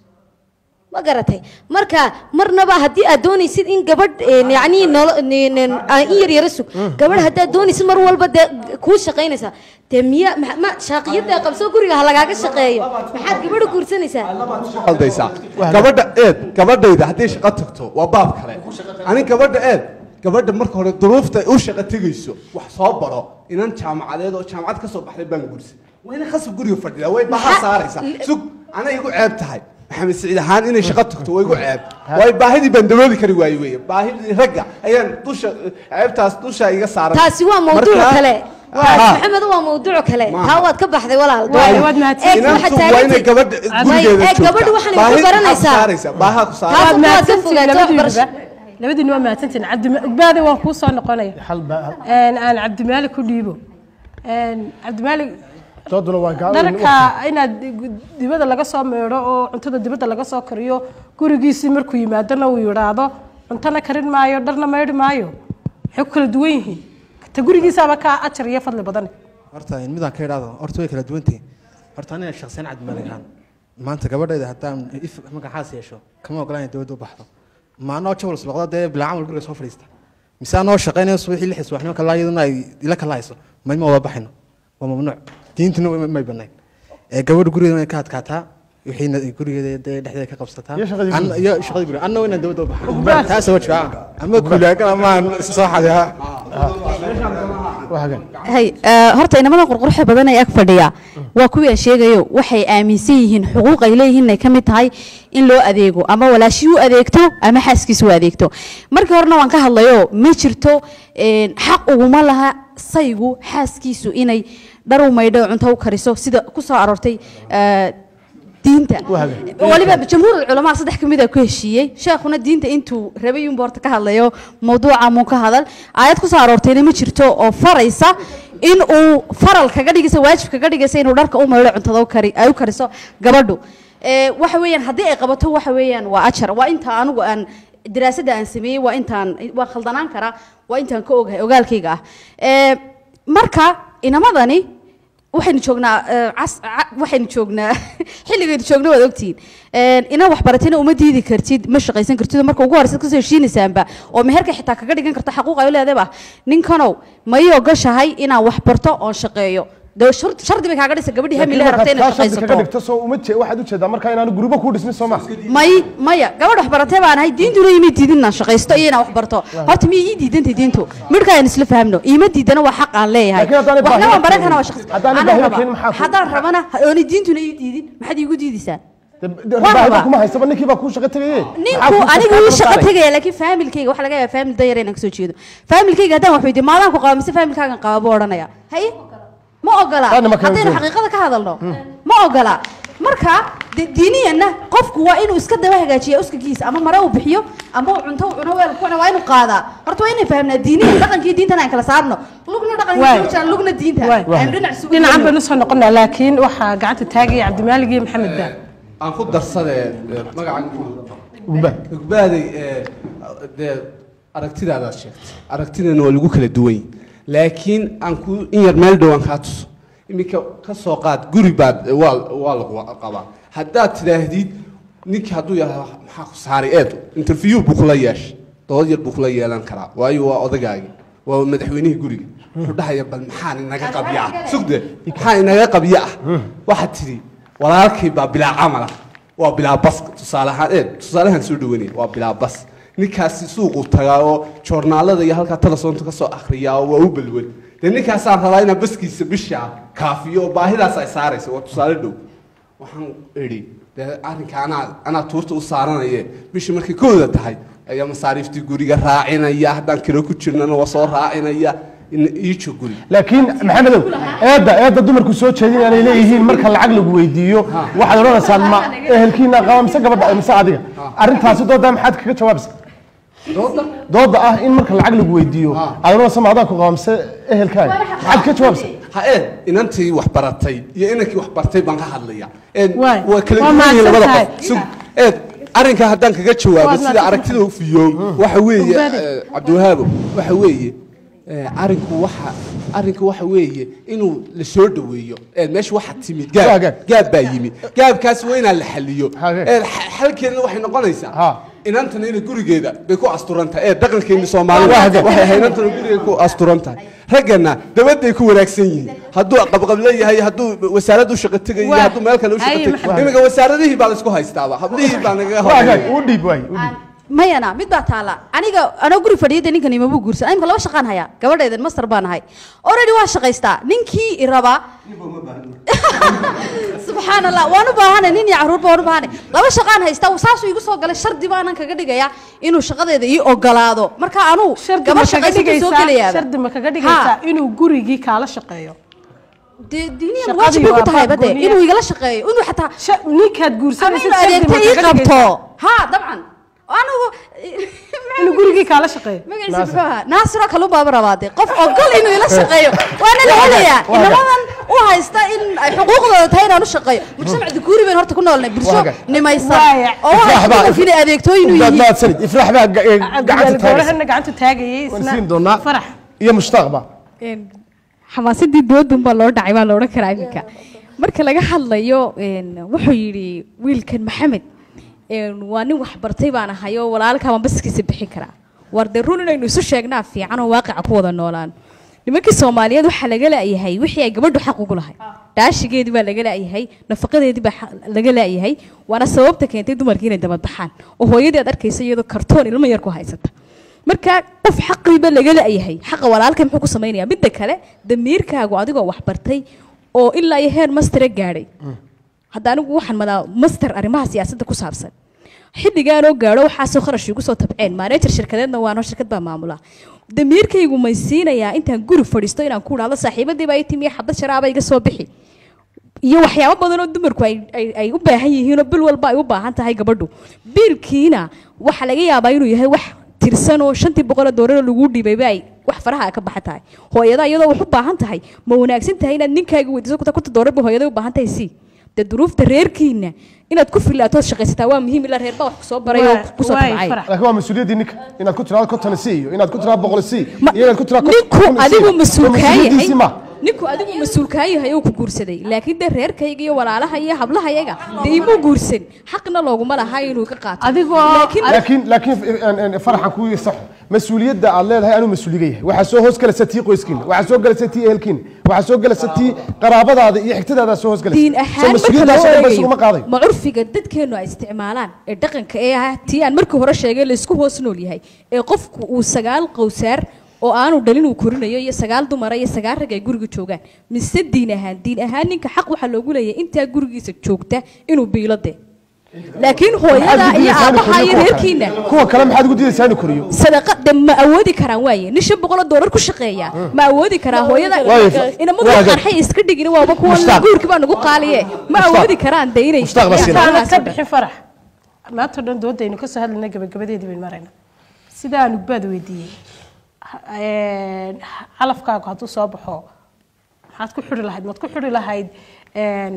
ma garatay marka marnaba haddii aad doonaysid in gabadh een, yacni nolo- een, een, aa in yar yara sug gabadh haddaad doonaysid mar walba dee kuu shaqaynaysaa dee miya ma- ma shaaqiyada qabso guriga ha lagaaga shaqeeyo maxaad gabadha guursanaysaa qaldaysaa gabadha eed gabadhayda hadday shaqo tagto waa baab kale ani gabadha eed gabadha marka hore duruufta u shaqo tegayso wax soo baro inan jaamacadeed oo jaamacad ka soo baxday baan guursan waa inay khasab guriga fadhidaa way baha saaraysaa sug anay igu ceeb tahay maxamed siciid ahaan inay shaqo tagto waa igu ceeb waayo baahidii baan dabooli kari waaye weeye baahidii ragga ayaan dusha ceebtaas dusha iga saaran taasi waa mawduuc Marka- kale Haa. maxamed waa mawduuc kale Maaha. taa waad ka baxday walaal Waayo, Eeg, inantu waxaad waa taagan inay tahay- gabadha Way- gurigeeda eeg, gabadhu joogtaa. waxaan Baahid ku baranaysaa. maxaad saaraysaa? baahaa ku saaraysaa. Taas waad waad ka fogaataa mahadsantihiin waxbarasho labadiinuba labadiinu waa mahadsantihiin cabdibaadi waan kuu soo noqonaya Een, aan cabdimaalik ku dhiibo Een, cabdimaalik dooduna waa gacan dharka inaad dibadda laga soo meedho oo cuntada dibadda laga soo kariyo gurigiisii markuu yimaadona uu yidhaahdo cuntana karin maayo dharna maydhi maayo maxay ku kala duwan yihiin ta gurigiisaaba kaa ajar iyo fadli badan horta midaan ka idhaahdo horta way kala duwantihi horta aniga shakhsiyan cabdimalik ahaan maanta gabadhayda haddaan if magacaas yeesho kama ogolaan inay dowladda u baxdo ma anoo jawls noqdo dee bilaa camal guriga soo fadhiista mise anoo shaqaynayo subaxii lixii subaxnimo kala iyaduna ay ila kala hayso mayma wada baxayno waa mamnuuc diintuna way- may banayn ee gabadha gurigeeda way ka adkaataa wixiina gurigeeda dee dhexdeeda ka qabsataa Iyo shaqadii Anna- guriga. iyo shaqadii guriga anna waa inaan dowladda u baxo taas waa jira ama kuulaagan ama aan soo xadeha hay eh, horta inamada qurqurxa badan ee ag fadhiya waa kuwii aan sheegayo waxay aaminsan yihiin xuquuq ay leeyihiin inay ka mid tahay in loo adeego ama walaashii u adeegto ama xaaskiisa u adeegto markii horena waan ka hadlayo ma jirto eh, xaq uguma laha saygu xaaskiisu inay dhar u maydho cunto u kariso sida ku soo aroortay eh, diinta waliba jamhuur culamaa saddex ka mid a ku heshiiyey sheekhuna diinta intuu rabay unba horta ka hadlayo mawduuca muu ka hadal aayad ku soo aroortayna ma jirto oo faraysa in uu faral kaga dhigaysa waajib kaga dhigaysa inuu dharka u maydho cuntada u kari ay u kariso gabadhu ee waxa weeyaan haddii ay qabato waxa weeyaan waa ajar waa inta anigu aan daraasadda aan sameeyey waa intaan waa khaldanaan karaa waa intaan ka ogahay ogaalkayga ah ee marka inamadani waxaynu joognaa eh, cas- ca- waxaynu joognaa xilligaynu joogna waad ogtihiin Een, ina waxbaratayna uma diidi kartid ma shaqaysan kartid oo marka ugu horeysa kasoo heshiinaysaanba oo meherka xitaa kaga dhigan karto xaquuq ay u leedayba ninkanow ma ii ogashahay inaan wax barto oon shaqeeyo dee shur- shardi bay kaaga dhisa gabadhii hamile rabta inay kaga shaqaysato dhigto soo uma jee waxaad u jeedaa marka inaanu gurubo ku dhismin soo ma may maya gabadh waxbaratay baan ahay diintuna ima diidin inaan shaqaysto iyo inaan wax barto horta miya ii diidantay diintu midhka aan isla fahamno iima diidana waa xaq aan leeyahay Laakiin haddaanay waxna baahi waan baran keenin- kana waa shaqsi haddaanay Anaa baahi raba. keenin maxaa ku- haddaan rabana ha- oonay diintuna ii diidin maxaad iigu diidaysaa Waan baahida rabaa. kuma haysaba ninkii baa kuu shaqo tegaye ninku anigu ii shaqo tegaya laakiin faamilkayga waxaa laga yaabaa faamil dayar inaan kasoo jeedo faamilkayga haddaan wax weydiiyo maadaan ku qaba mise faamilkaagan qaba buu odhanaya haye ma ogola Taana ma kala haddaynu duwan. xaqiiqada ka hadalno ma ogola marka de- diiniyanna qofku waa inuu iska daba hagaajiya uskagiisa ama mare uu bixiyo ama uu cunto uu cuno weel kuwana waa inuu qaadaa horta waa inay fahamnaa diiniyan dhaqankii diintana aan kala saarno lugna Waay. dhaqanka jiraan lugna diinta aynu dhinac isugu dhinacan yeelno. baynu soo noqonaa laakiin waxaa gacanta taagaya cabdimaalig iyo maxamed daa aan ku darsadee magaca ugbaaday dee aragtidaadaad sheegtay aragtidana waa lagu kala duwan yahay. laakiin aan ku in yar meel dhowaan kaa tuso iminka ka soo qaad guri baad waa waa lagu qabaa haddaad tidhaahdid ninkii hadduu yaraa maxaa ku saaray eed interview buu kula yeeshay dood yar buu kula yeelan karaa waayo waa odagaagi waa madaxweynihii guriga wuxuu dhahaya bal maxaan inaga qabya ah sugde maxaa inaga qabya ah waxaad tidhi walaalkay baa bilaa camal ah waa bilaa bas tusaale ahaan ee tusaalahan soo dhawanaya waa bilaa bas ninkaasi suuqu tagaa oo joornaalada iyo halkaa telesoonta ka soo akhriyaa oo waa u balwel dee ninkaasaan rabaa inaan baskiisa bisha kaafiyo oo baahidaas ay saaraysa waa tusaale dhow waxaan idhi dee arrinka anaa anaa tuurta u saaranaye bishii markay kooda tahay ayaa masaariiftii guriga raacinaya haddaan kiro ku jirnana waa soo raacinaya in iijo guri laakiin maxamedow eedda eedda dumarku soo jeedin aanay leeyihiin marka lacag lagu weydiiyo waxaad odhanaysaan ma ehelkiina qaba mise gabadha mise adiga arrintaasi doodaa maxaad kaga jawaabaysa dooda ah in marka lacag lagu weydiiyo aad odhanaysa ma adaan ku qaba mise ehelkaaga maxaad kaga jawaabaysa ha eed inantii wax baratay iyo inankii wax bartay baan ka hadlaya eed Waay. waa kala Waa duwan yihiin labada mahadsan qof Sug, eed arrinka haddaan kaga jawaabo Waad sida mahadsan aragtida u fiyo waxa weeye Ogbaade. eh, cabdiwahaabo waxa weeye eh, arrinku waxa arrinku waxa weeye inuu la soo dhaweeyo eed meesha waxa timid Waa gaab gaab. gaab baa yimid gaabkaas waa inaan la xaliyo Hage. eed xa- xalkeedna waxay noqonaysaa Ha. inantana inay gurigeeda bay ku asturan tahay ee dhaqankeeni Waa soomaalida hage. waxay ahayd inantana gurigeeda ku asturan tahay raggana dabaday ku wanaagsan yihiin hadduu qabqab leeyahay hadduu wasaarad u shaqo tegayo Waa. hadduu meel kale u shaqo Ay, tegayo Maxamed. iminka wasaaradihii baa laisku haystaaba hablihii baa nagaga waa gaag horeeya u dhiib waay u dhiib mayana mid baa taala aniga anoo guri fadhiyada ninkan imabuu guursan imka laba shaqaan hayaa gabadheedan master baan ahay already waa shaqaystaa ninkii i rabaa subxaan allah waan u baahanay nin iyo caruurba waan u baahanay laba shaqaan haystaa saasuu igu soo galay shardi baanan kaga dhigayaa inuu shaqadeeda ii ogolaado marka anuu shardi ma gabadh kaga shaqaysata soo dhigaysaa gelayaaba shardi ma kaga dhigaysaa inuu gurigii kaala shaqeeyo dee diiniyan Shaqadii waajib bay ku waa tahay baab bade gooniya. inuu igala shaqeeyo inuu xataa Sha- ninkaad ama guursanaysid inuu shardi adeegta ma ii kaga qabto dhigaysaa ha dabcan anigu inuu gurigii kaala shaqeeyo magaciisa muxuu ahaa naasiro kalun baaba rabaa dee qof ogol inuu ila shaqeeyo waana la helayaa Waa ga- inamadan u haysta in ay xuquuqdooda tahay inaan u shaqeeyo mujtamac dukuuri bayn horta ku noolnay bulsho Waaga. nimaysan Waaya. oo u haysta dumarka inay adeegtooyin u yihiin mahadsanid ifraax baa ga- eh, gacanta taagaysa goorahana gacanta taagayay waan isna siin doonaa farax iyo mushtaaqba xamaasadii doodun baa loo dhacay baa la odhan karaa iminka marka laga hadlayo een, wuxuu yidhi wiilkan maxamed een, waa nin wax bartay baan ahay oo walaalkaa baan baskiisa bixin karaa war dee run inaynu isu sheegnaa fiican oo waaqica ku wada noolaan nimankii soomaaliyeed waxaa laga la'yahay wixii ay gabadhu xaq ugu lahay dhaashigeedii baa laga la'yahay nafaqadeedii baa xaq- laga la'yahay waana sababta keentay dumarkii inay dabadbaxaan oo hooyadii aad arkaysa iyadoo kartoon ilmo yar ku haysata marka qof xaqiiba laga la'yahay xaqa walaalka muxuu ku samaynayaa midda kale damiirkaagu adigoo wax bartay oo ilaa iyo heer mastera gaadhay hadda anigu waxaan madaa master arrimaha siyaasadda ku saabsan xilligaanoo gaadho waxaasoo kharash igu soo tabceen maanejar shirkadeedna waanoo shirkad baa maamula damiirkaygu may siinayaa intaan guri fadhiisto inaan ku dhahdo saaxiibadii baa ii timi xabad sharaaba iga soo bixi iyo waxyaabo badan oo dumarku ay, ay, ay u baahan yihiinoo bil walba ay u baahan tahay gabadhu biilkiina waxaa laga yaabaa inuu yahay wax tirsan oo shantii boqoloo doolaroo lagu dhibayba ay wax faraha ka baxa tahay hooyada iyadoo wax u baahan tahay ma wanaagsan tahay inaad ninkaaga weydiiso kuta kunta doolar ba hooyada u baahan tahay si dee duruufta reerkiina inaad ku filaatood shaqaysataa waa muhiim ilaa reerbaa wax kusoo baray oo kusoo tabcay laakiin waa mas-uuliyaddii ninka inaad ku tiraado konton c iyo inaad ku tiraado boqol c iyo inaad ku tiraado ninku adigu mas-uul kaa yahay mas-uuliyaddiisii ma ninku adigu mas-uul kaa yahay oo ku guursaday laakiin dee reerkayga iyo walaalaha iyo hablahayaga dee imuu guursan xaqna looguma laha inuu ka qaato adigoo laakiin laakiin eh, eh, faraxan kuu saxo mas-uuliyadda aad leedahay anuu mas-uuliga yahay waxaa soo hoos galaysa tii qoyskiina waxaa soo galaysa tii ehelkiina waxaa soo galaysa tii qaraabadaada iyo xigtadaada soo hoos galaysa diin soo ahaan marka mas-uuliyaddaas loo oo dhan ba eegayo isuguma qaaday ma curfiga dadkeennu ay isticmaalaan ee dhaqanka ee ah tii aan markii hore sheegay laysku hoos nool yahay ee qofku uu sagaal qowsaar oo aanu dhalin uu korinayo iyo sagaal dumara iyo sagaal rag ay guriga joogaan mise diin ahaan diin ahaan ninka xaq waxaa loogu leeyahay intaa gurigiisa joogta inuu biilo dee laakiin hooyada iyo aabaha iyo reerkiina kuwa kale maxaad ugu diidaysaa inuu koriyo sadaqa de ma awoodi karaan waaye nin shan boqoloo doolar ku shaqeeya ma awoodi karaa hooyada Waayo, inamadu waaga. qarxay iska dhigin waaba kuwa Mushtaaq. guurki baa nagu qaaliye ma Mushtaaq. awoodi karaan de inay Mushtaaq baa siinaya. aanad ka bixin farax maanta o dhan doodaynu kasoo hadlayna gabagabadeedii baynu maraynaa sida aan ugbaad weydiiyey ha- een, calafkaagu hadduu soo baxo maxaad ku xuri lahayd maad ku xuri lahayd een,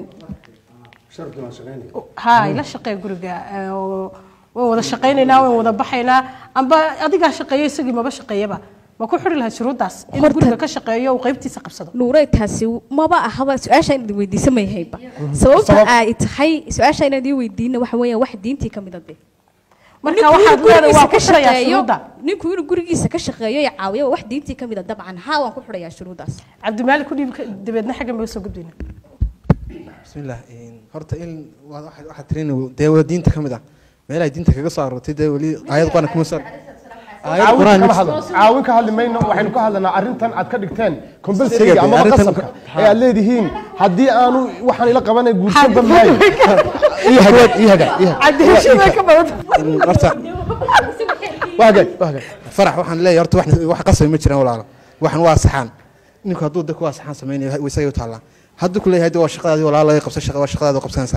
ha ila shaqee guriga ee, oo waan wada shaqaynaynaa waan wada baxaynaa amba adigaa shaqeeyo isagii maba shaqeeyaba ma ku xuri lahayd shuruuddaas in Horta- guriga ka shaqeeyo uu qaybtiisa qabsado nuuray taasi maba ahaba su-aasha inaad weydiisa may hayba sababta Sabab- ay tahay su-aasha inaad ii weydiina waxa weeyaan wax diintii ka mid a de Marka Ninku waxaad inuu leedahay waa gurigiisa ka ku xirayaa shaqeeyo- shuruudda. ninku inuu gurigiisa ka shaqeeyo iyo caawiyo waa wax diintii ka mid a dabcan haa waan ku xidhayaa shuruuddaas cabdimaalik ku dhiib dabeedna xaggan bay usoo gudbayna bismillah een, horta in waa waxa- waxaad tirin dee waa diinta ka mid ah meelahay diinta kaga soo aroortay dee weli aayad quraan kuma soo aayad caawin quraan kama hadlo caawin ka hadli mayno waxaynu ka hadlanaa arrintan aad ka dhigteen compulsory Siga, ama arrintan- qasabka ee aad leedihiin haddii aanu waxaan ila qabanay guursanba maayo ii hagaag ii hagaag ii hagaag horta waa hagaag waa hagaag farax waxaan leeyahay horta wax wax qasab ma jiraan walaalo waxan waa saxaan ninku hadduu dadku waa saxaan samaynayo way isaga u taallaa hadduu ku leeyahay de waa shaqadaadii walaalo ay qabsa shaqa waa shaqadaada qabsanaysaa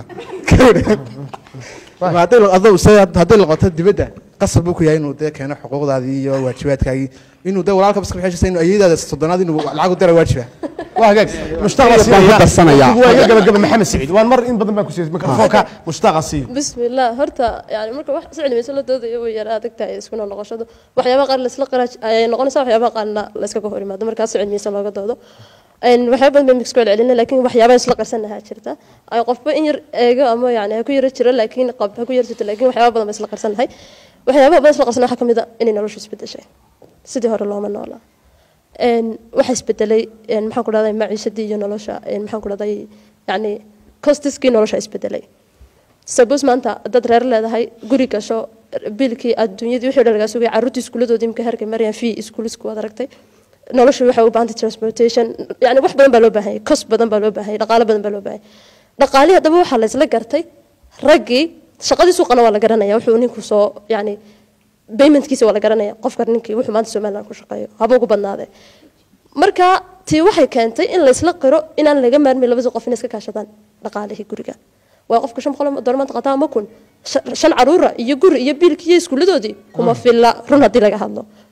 Ma hadday la- adoo isaga hadday noqoto dibadda qasab buu ku yahay inuu dee keeno xuquuqdaadii iyo waajibaadkaagii inuu dee walaalka baska bixishaysa inuu ayadaada soddonaad inuu lacag u dira waajiba waa hagaag mushtaaq Iyo baan ku darsanayaa. waa iga gabagaba maxamed saciid waan mar in badan baan ku siiyay mikrofoonka mushtaaqa siiyo بسم الله هرتا يعني marka wax si cilmiyeysan la doodayo way yara adag tahay isku noqoshadu waxyaabaha qaar la isla qaraaj ay noqonaysaa waxyaabaha qaarna la iska hor yimaado markaas si cilmiyeysan looga doodo een waxyaabo badan baan mix ku celcelinay laakiin waxyaabaha isla qarsanaha jirta ay qofba in yar eego ama yani ha ku yara jiro laakiin qab ha ku yar jirto laakiin waxyaabo badan baan isla qarsanahay waxyaabaha badan isla qarsanaha waxaa kamid ah inay noloshu isbedeshay sidii hore looma noolaa een waxa isbedelay een maxaan ku dhahday maciishadii iyo nolosha een maxaan ku dhahday yani costiskii nolosha isbedelay sabus maanta dad reer leedahay guri gasho biilkii adduunyadii wixii dhan lagaa sugay carruurtii iskuuladoodii imka herka maryan fee iskuulisku waad aragtay nolosha waxay u baahantay transportation yani wax badan baa loo baahan yahay kos badan baa loo baahan yahay dhaqaale badan baa loo baahan yahay dhaqaalihii haddaba waxaa la isla gartay raggii shaqadii suuqana waa la garanaya wuxuu ninku soo yani paymentkiisa waa la garanaya qofka ninkii wuxuu maanta somaliland ku shaqeeyo haba ugu badnaadee marka tii waxay keentay in la isla qiro inaan laga maarmin labada qof inay iska kaashadaan dhaqaalihii guriga waa qofka shan boqol dollar maanta qataa ma kun shan caruura iyo guri iyo biilki iyo iskuuladoodii kuma filla run haddii laga hadlo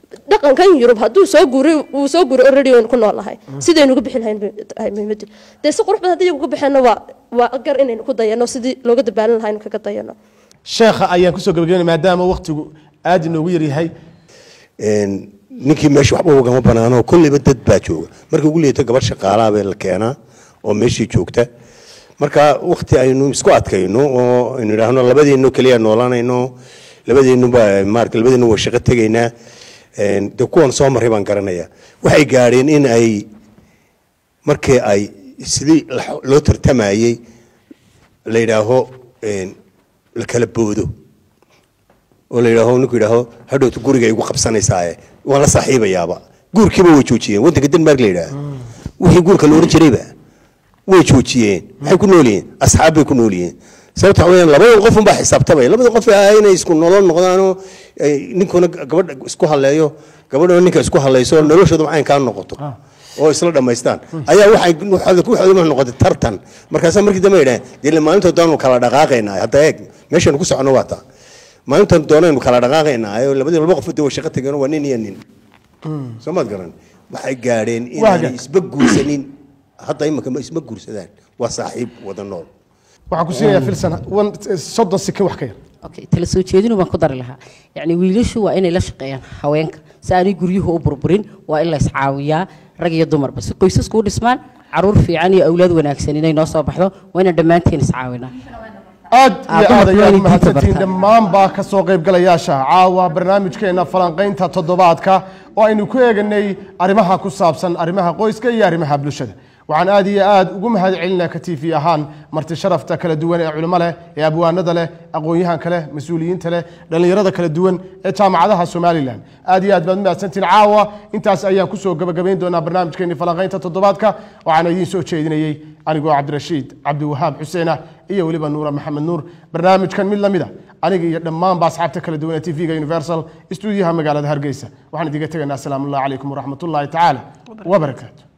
dhaqankan yurub hadduu soo guuray uu soo guuray already waynu ku noolnahay sidaynu uga bixin lahayn bay tahay muhiimaddu dee si qurux badan haddii iyagu ka baxeenna waa waa gar inaynu ku dayano sidii looga dabaalan lahaa inu kaga dayano sheekha ayaan kusoo gabagabeynaya maadaama waqtigu aad inoogu yaryahay Een, ninkii meesha waxba ugama banaano kolleyba dad baa jooga markii ugu leeto gabar shaqaalaha baa la keenaa oo meeshii joogta marka waqti aynu isku adkayno oo aynu idhaahno labadeenno keliya noolanayno labadeennu baa maarata labadeennu waa shaqo tegaynaa Een, dee kuwan soo maray baan garanaya waxay gaadheen in ay markii ay sidii la- loo tartamayey la yidhaaho een, la kala boodo oo la yidhaaho ninku yidhaaho hadhowta guriga igu qabsanaysaaye waan la saaxiibayaaba guurkiiba way joojiyeen waddanka denmark la yidhaha wixii guurka la odhan jirayba way joojiyeen maxay ku nool yihiin asxaab bay ku nool yihiin sababta waxa weeyaan labada qof unbaa xisaabtamaya labada qof ah inay isku nolol noqdaanoo ay ninkuna gabadha isku halleeyo gabadhuna ninka isku hallayso noloshooda maxay kaa noqoto oo isla dhammaystaan ayaa waxay waxaad ku waxaad waxay noqotay tartan markaasaa markii dambe yidhaaheen dee maalinta doonanu kala dhaqaaqaynaa hadda eeg meeshaanu ku socono waa taa maalintan doonaynu kala dhaqaaqaynaa oo labadii laba qof waa shaqo tageen waa nin iyo nin soo maad garan waxay gaadheen inaanay isba guursanin hadda imika ma isma guursadaan waa saaxiib wada nool waxaan ku siinayaa filsan wan soddon sike wax ka yar okay tala soo jeedinu baan ku dari lahaa yacni wiilashu waa inay la shaqeeyaan haweenka si aanay guryuhu u burburin waa in la iscaawiyaa rag iyo dumarba si qoysasku u dhismaan caruur fiican iyo awlaad wanaagsan inay noo soo baxdo waa inaan dhammaanteen iscaawinaa aad Ah, iyo aad dumarku ayaan inay diinta mahadsantihiin bartaan. dhammaanbaa ka soo qaybgalayaasha caawa barnaamijkeena falanqaynta toddobaadka oo aynu ku eeganay arrimaha ku saabsan arrimaha qoyska iyo arrimaha bulshada waxaan aad iyo aad ugu mahad celinaa ka tv ahaan marti sharafta kala duwan ee culimo leh ee abwaanada leh aqoon-yahanka leh mas-uuliyiinta leh dhallinyarada kala duwan ee jaamacadaha somalilan aad iyo aad baad mahadsantihiin caawa intaas ayaan kusoo gabagabayn doonaa barnaamijkeeni falanqaynta toddobaadka waxaana idiin soo jeedinayey anigoo cabdirashiid cabdiwahaab xuseena iyo weliba nuura maxamed nuur barnaamijkan mid lamida aniga iyo dhammaanba asxaabta kala duwan ee tv-ga universal stuudiyaha magaalada hargeysa waxaan idiga tegaynaa asalaamu allah calaykum waraxmatullaahi tacaala wabarakaatu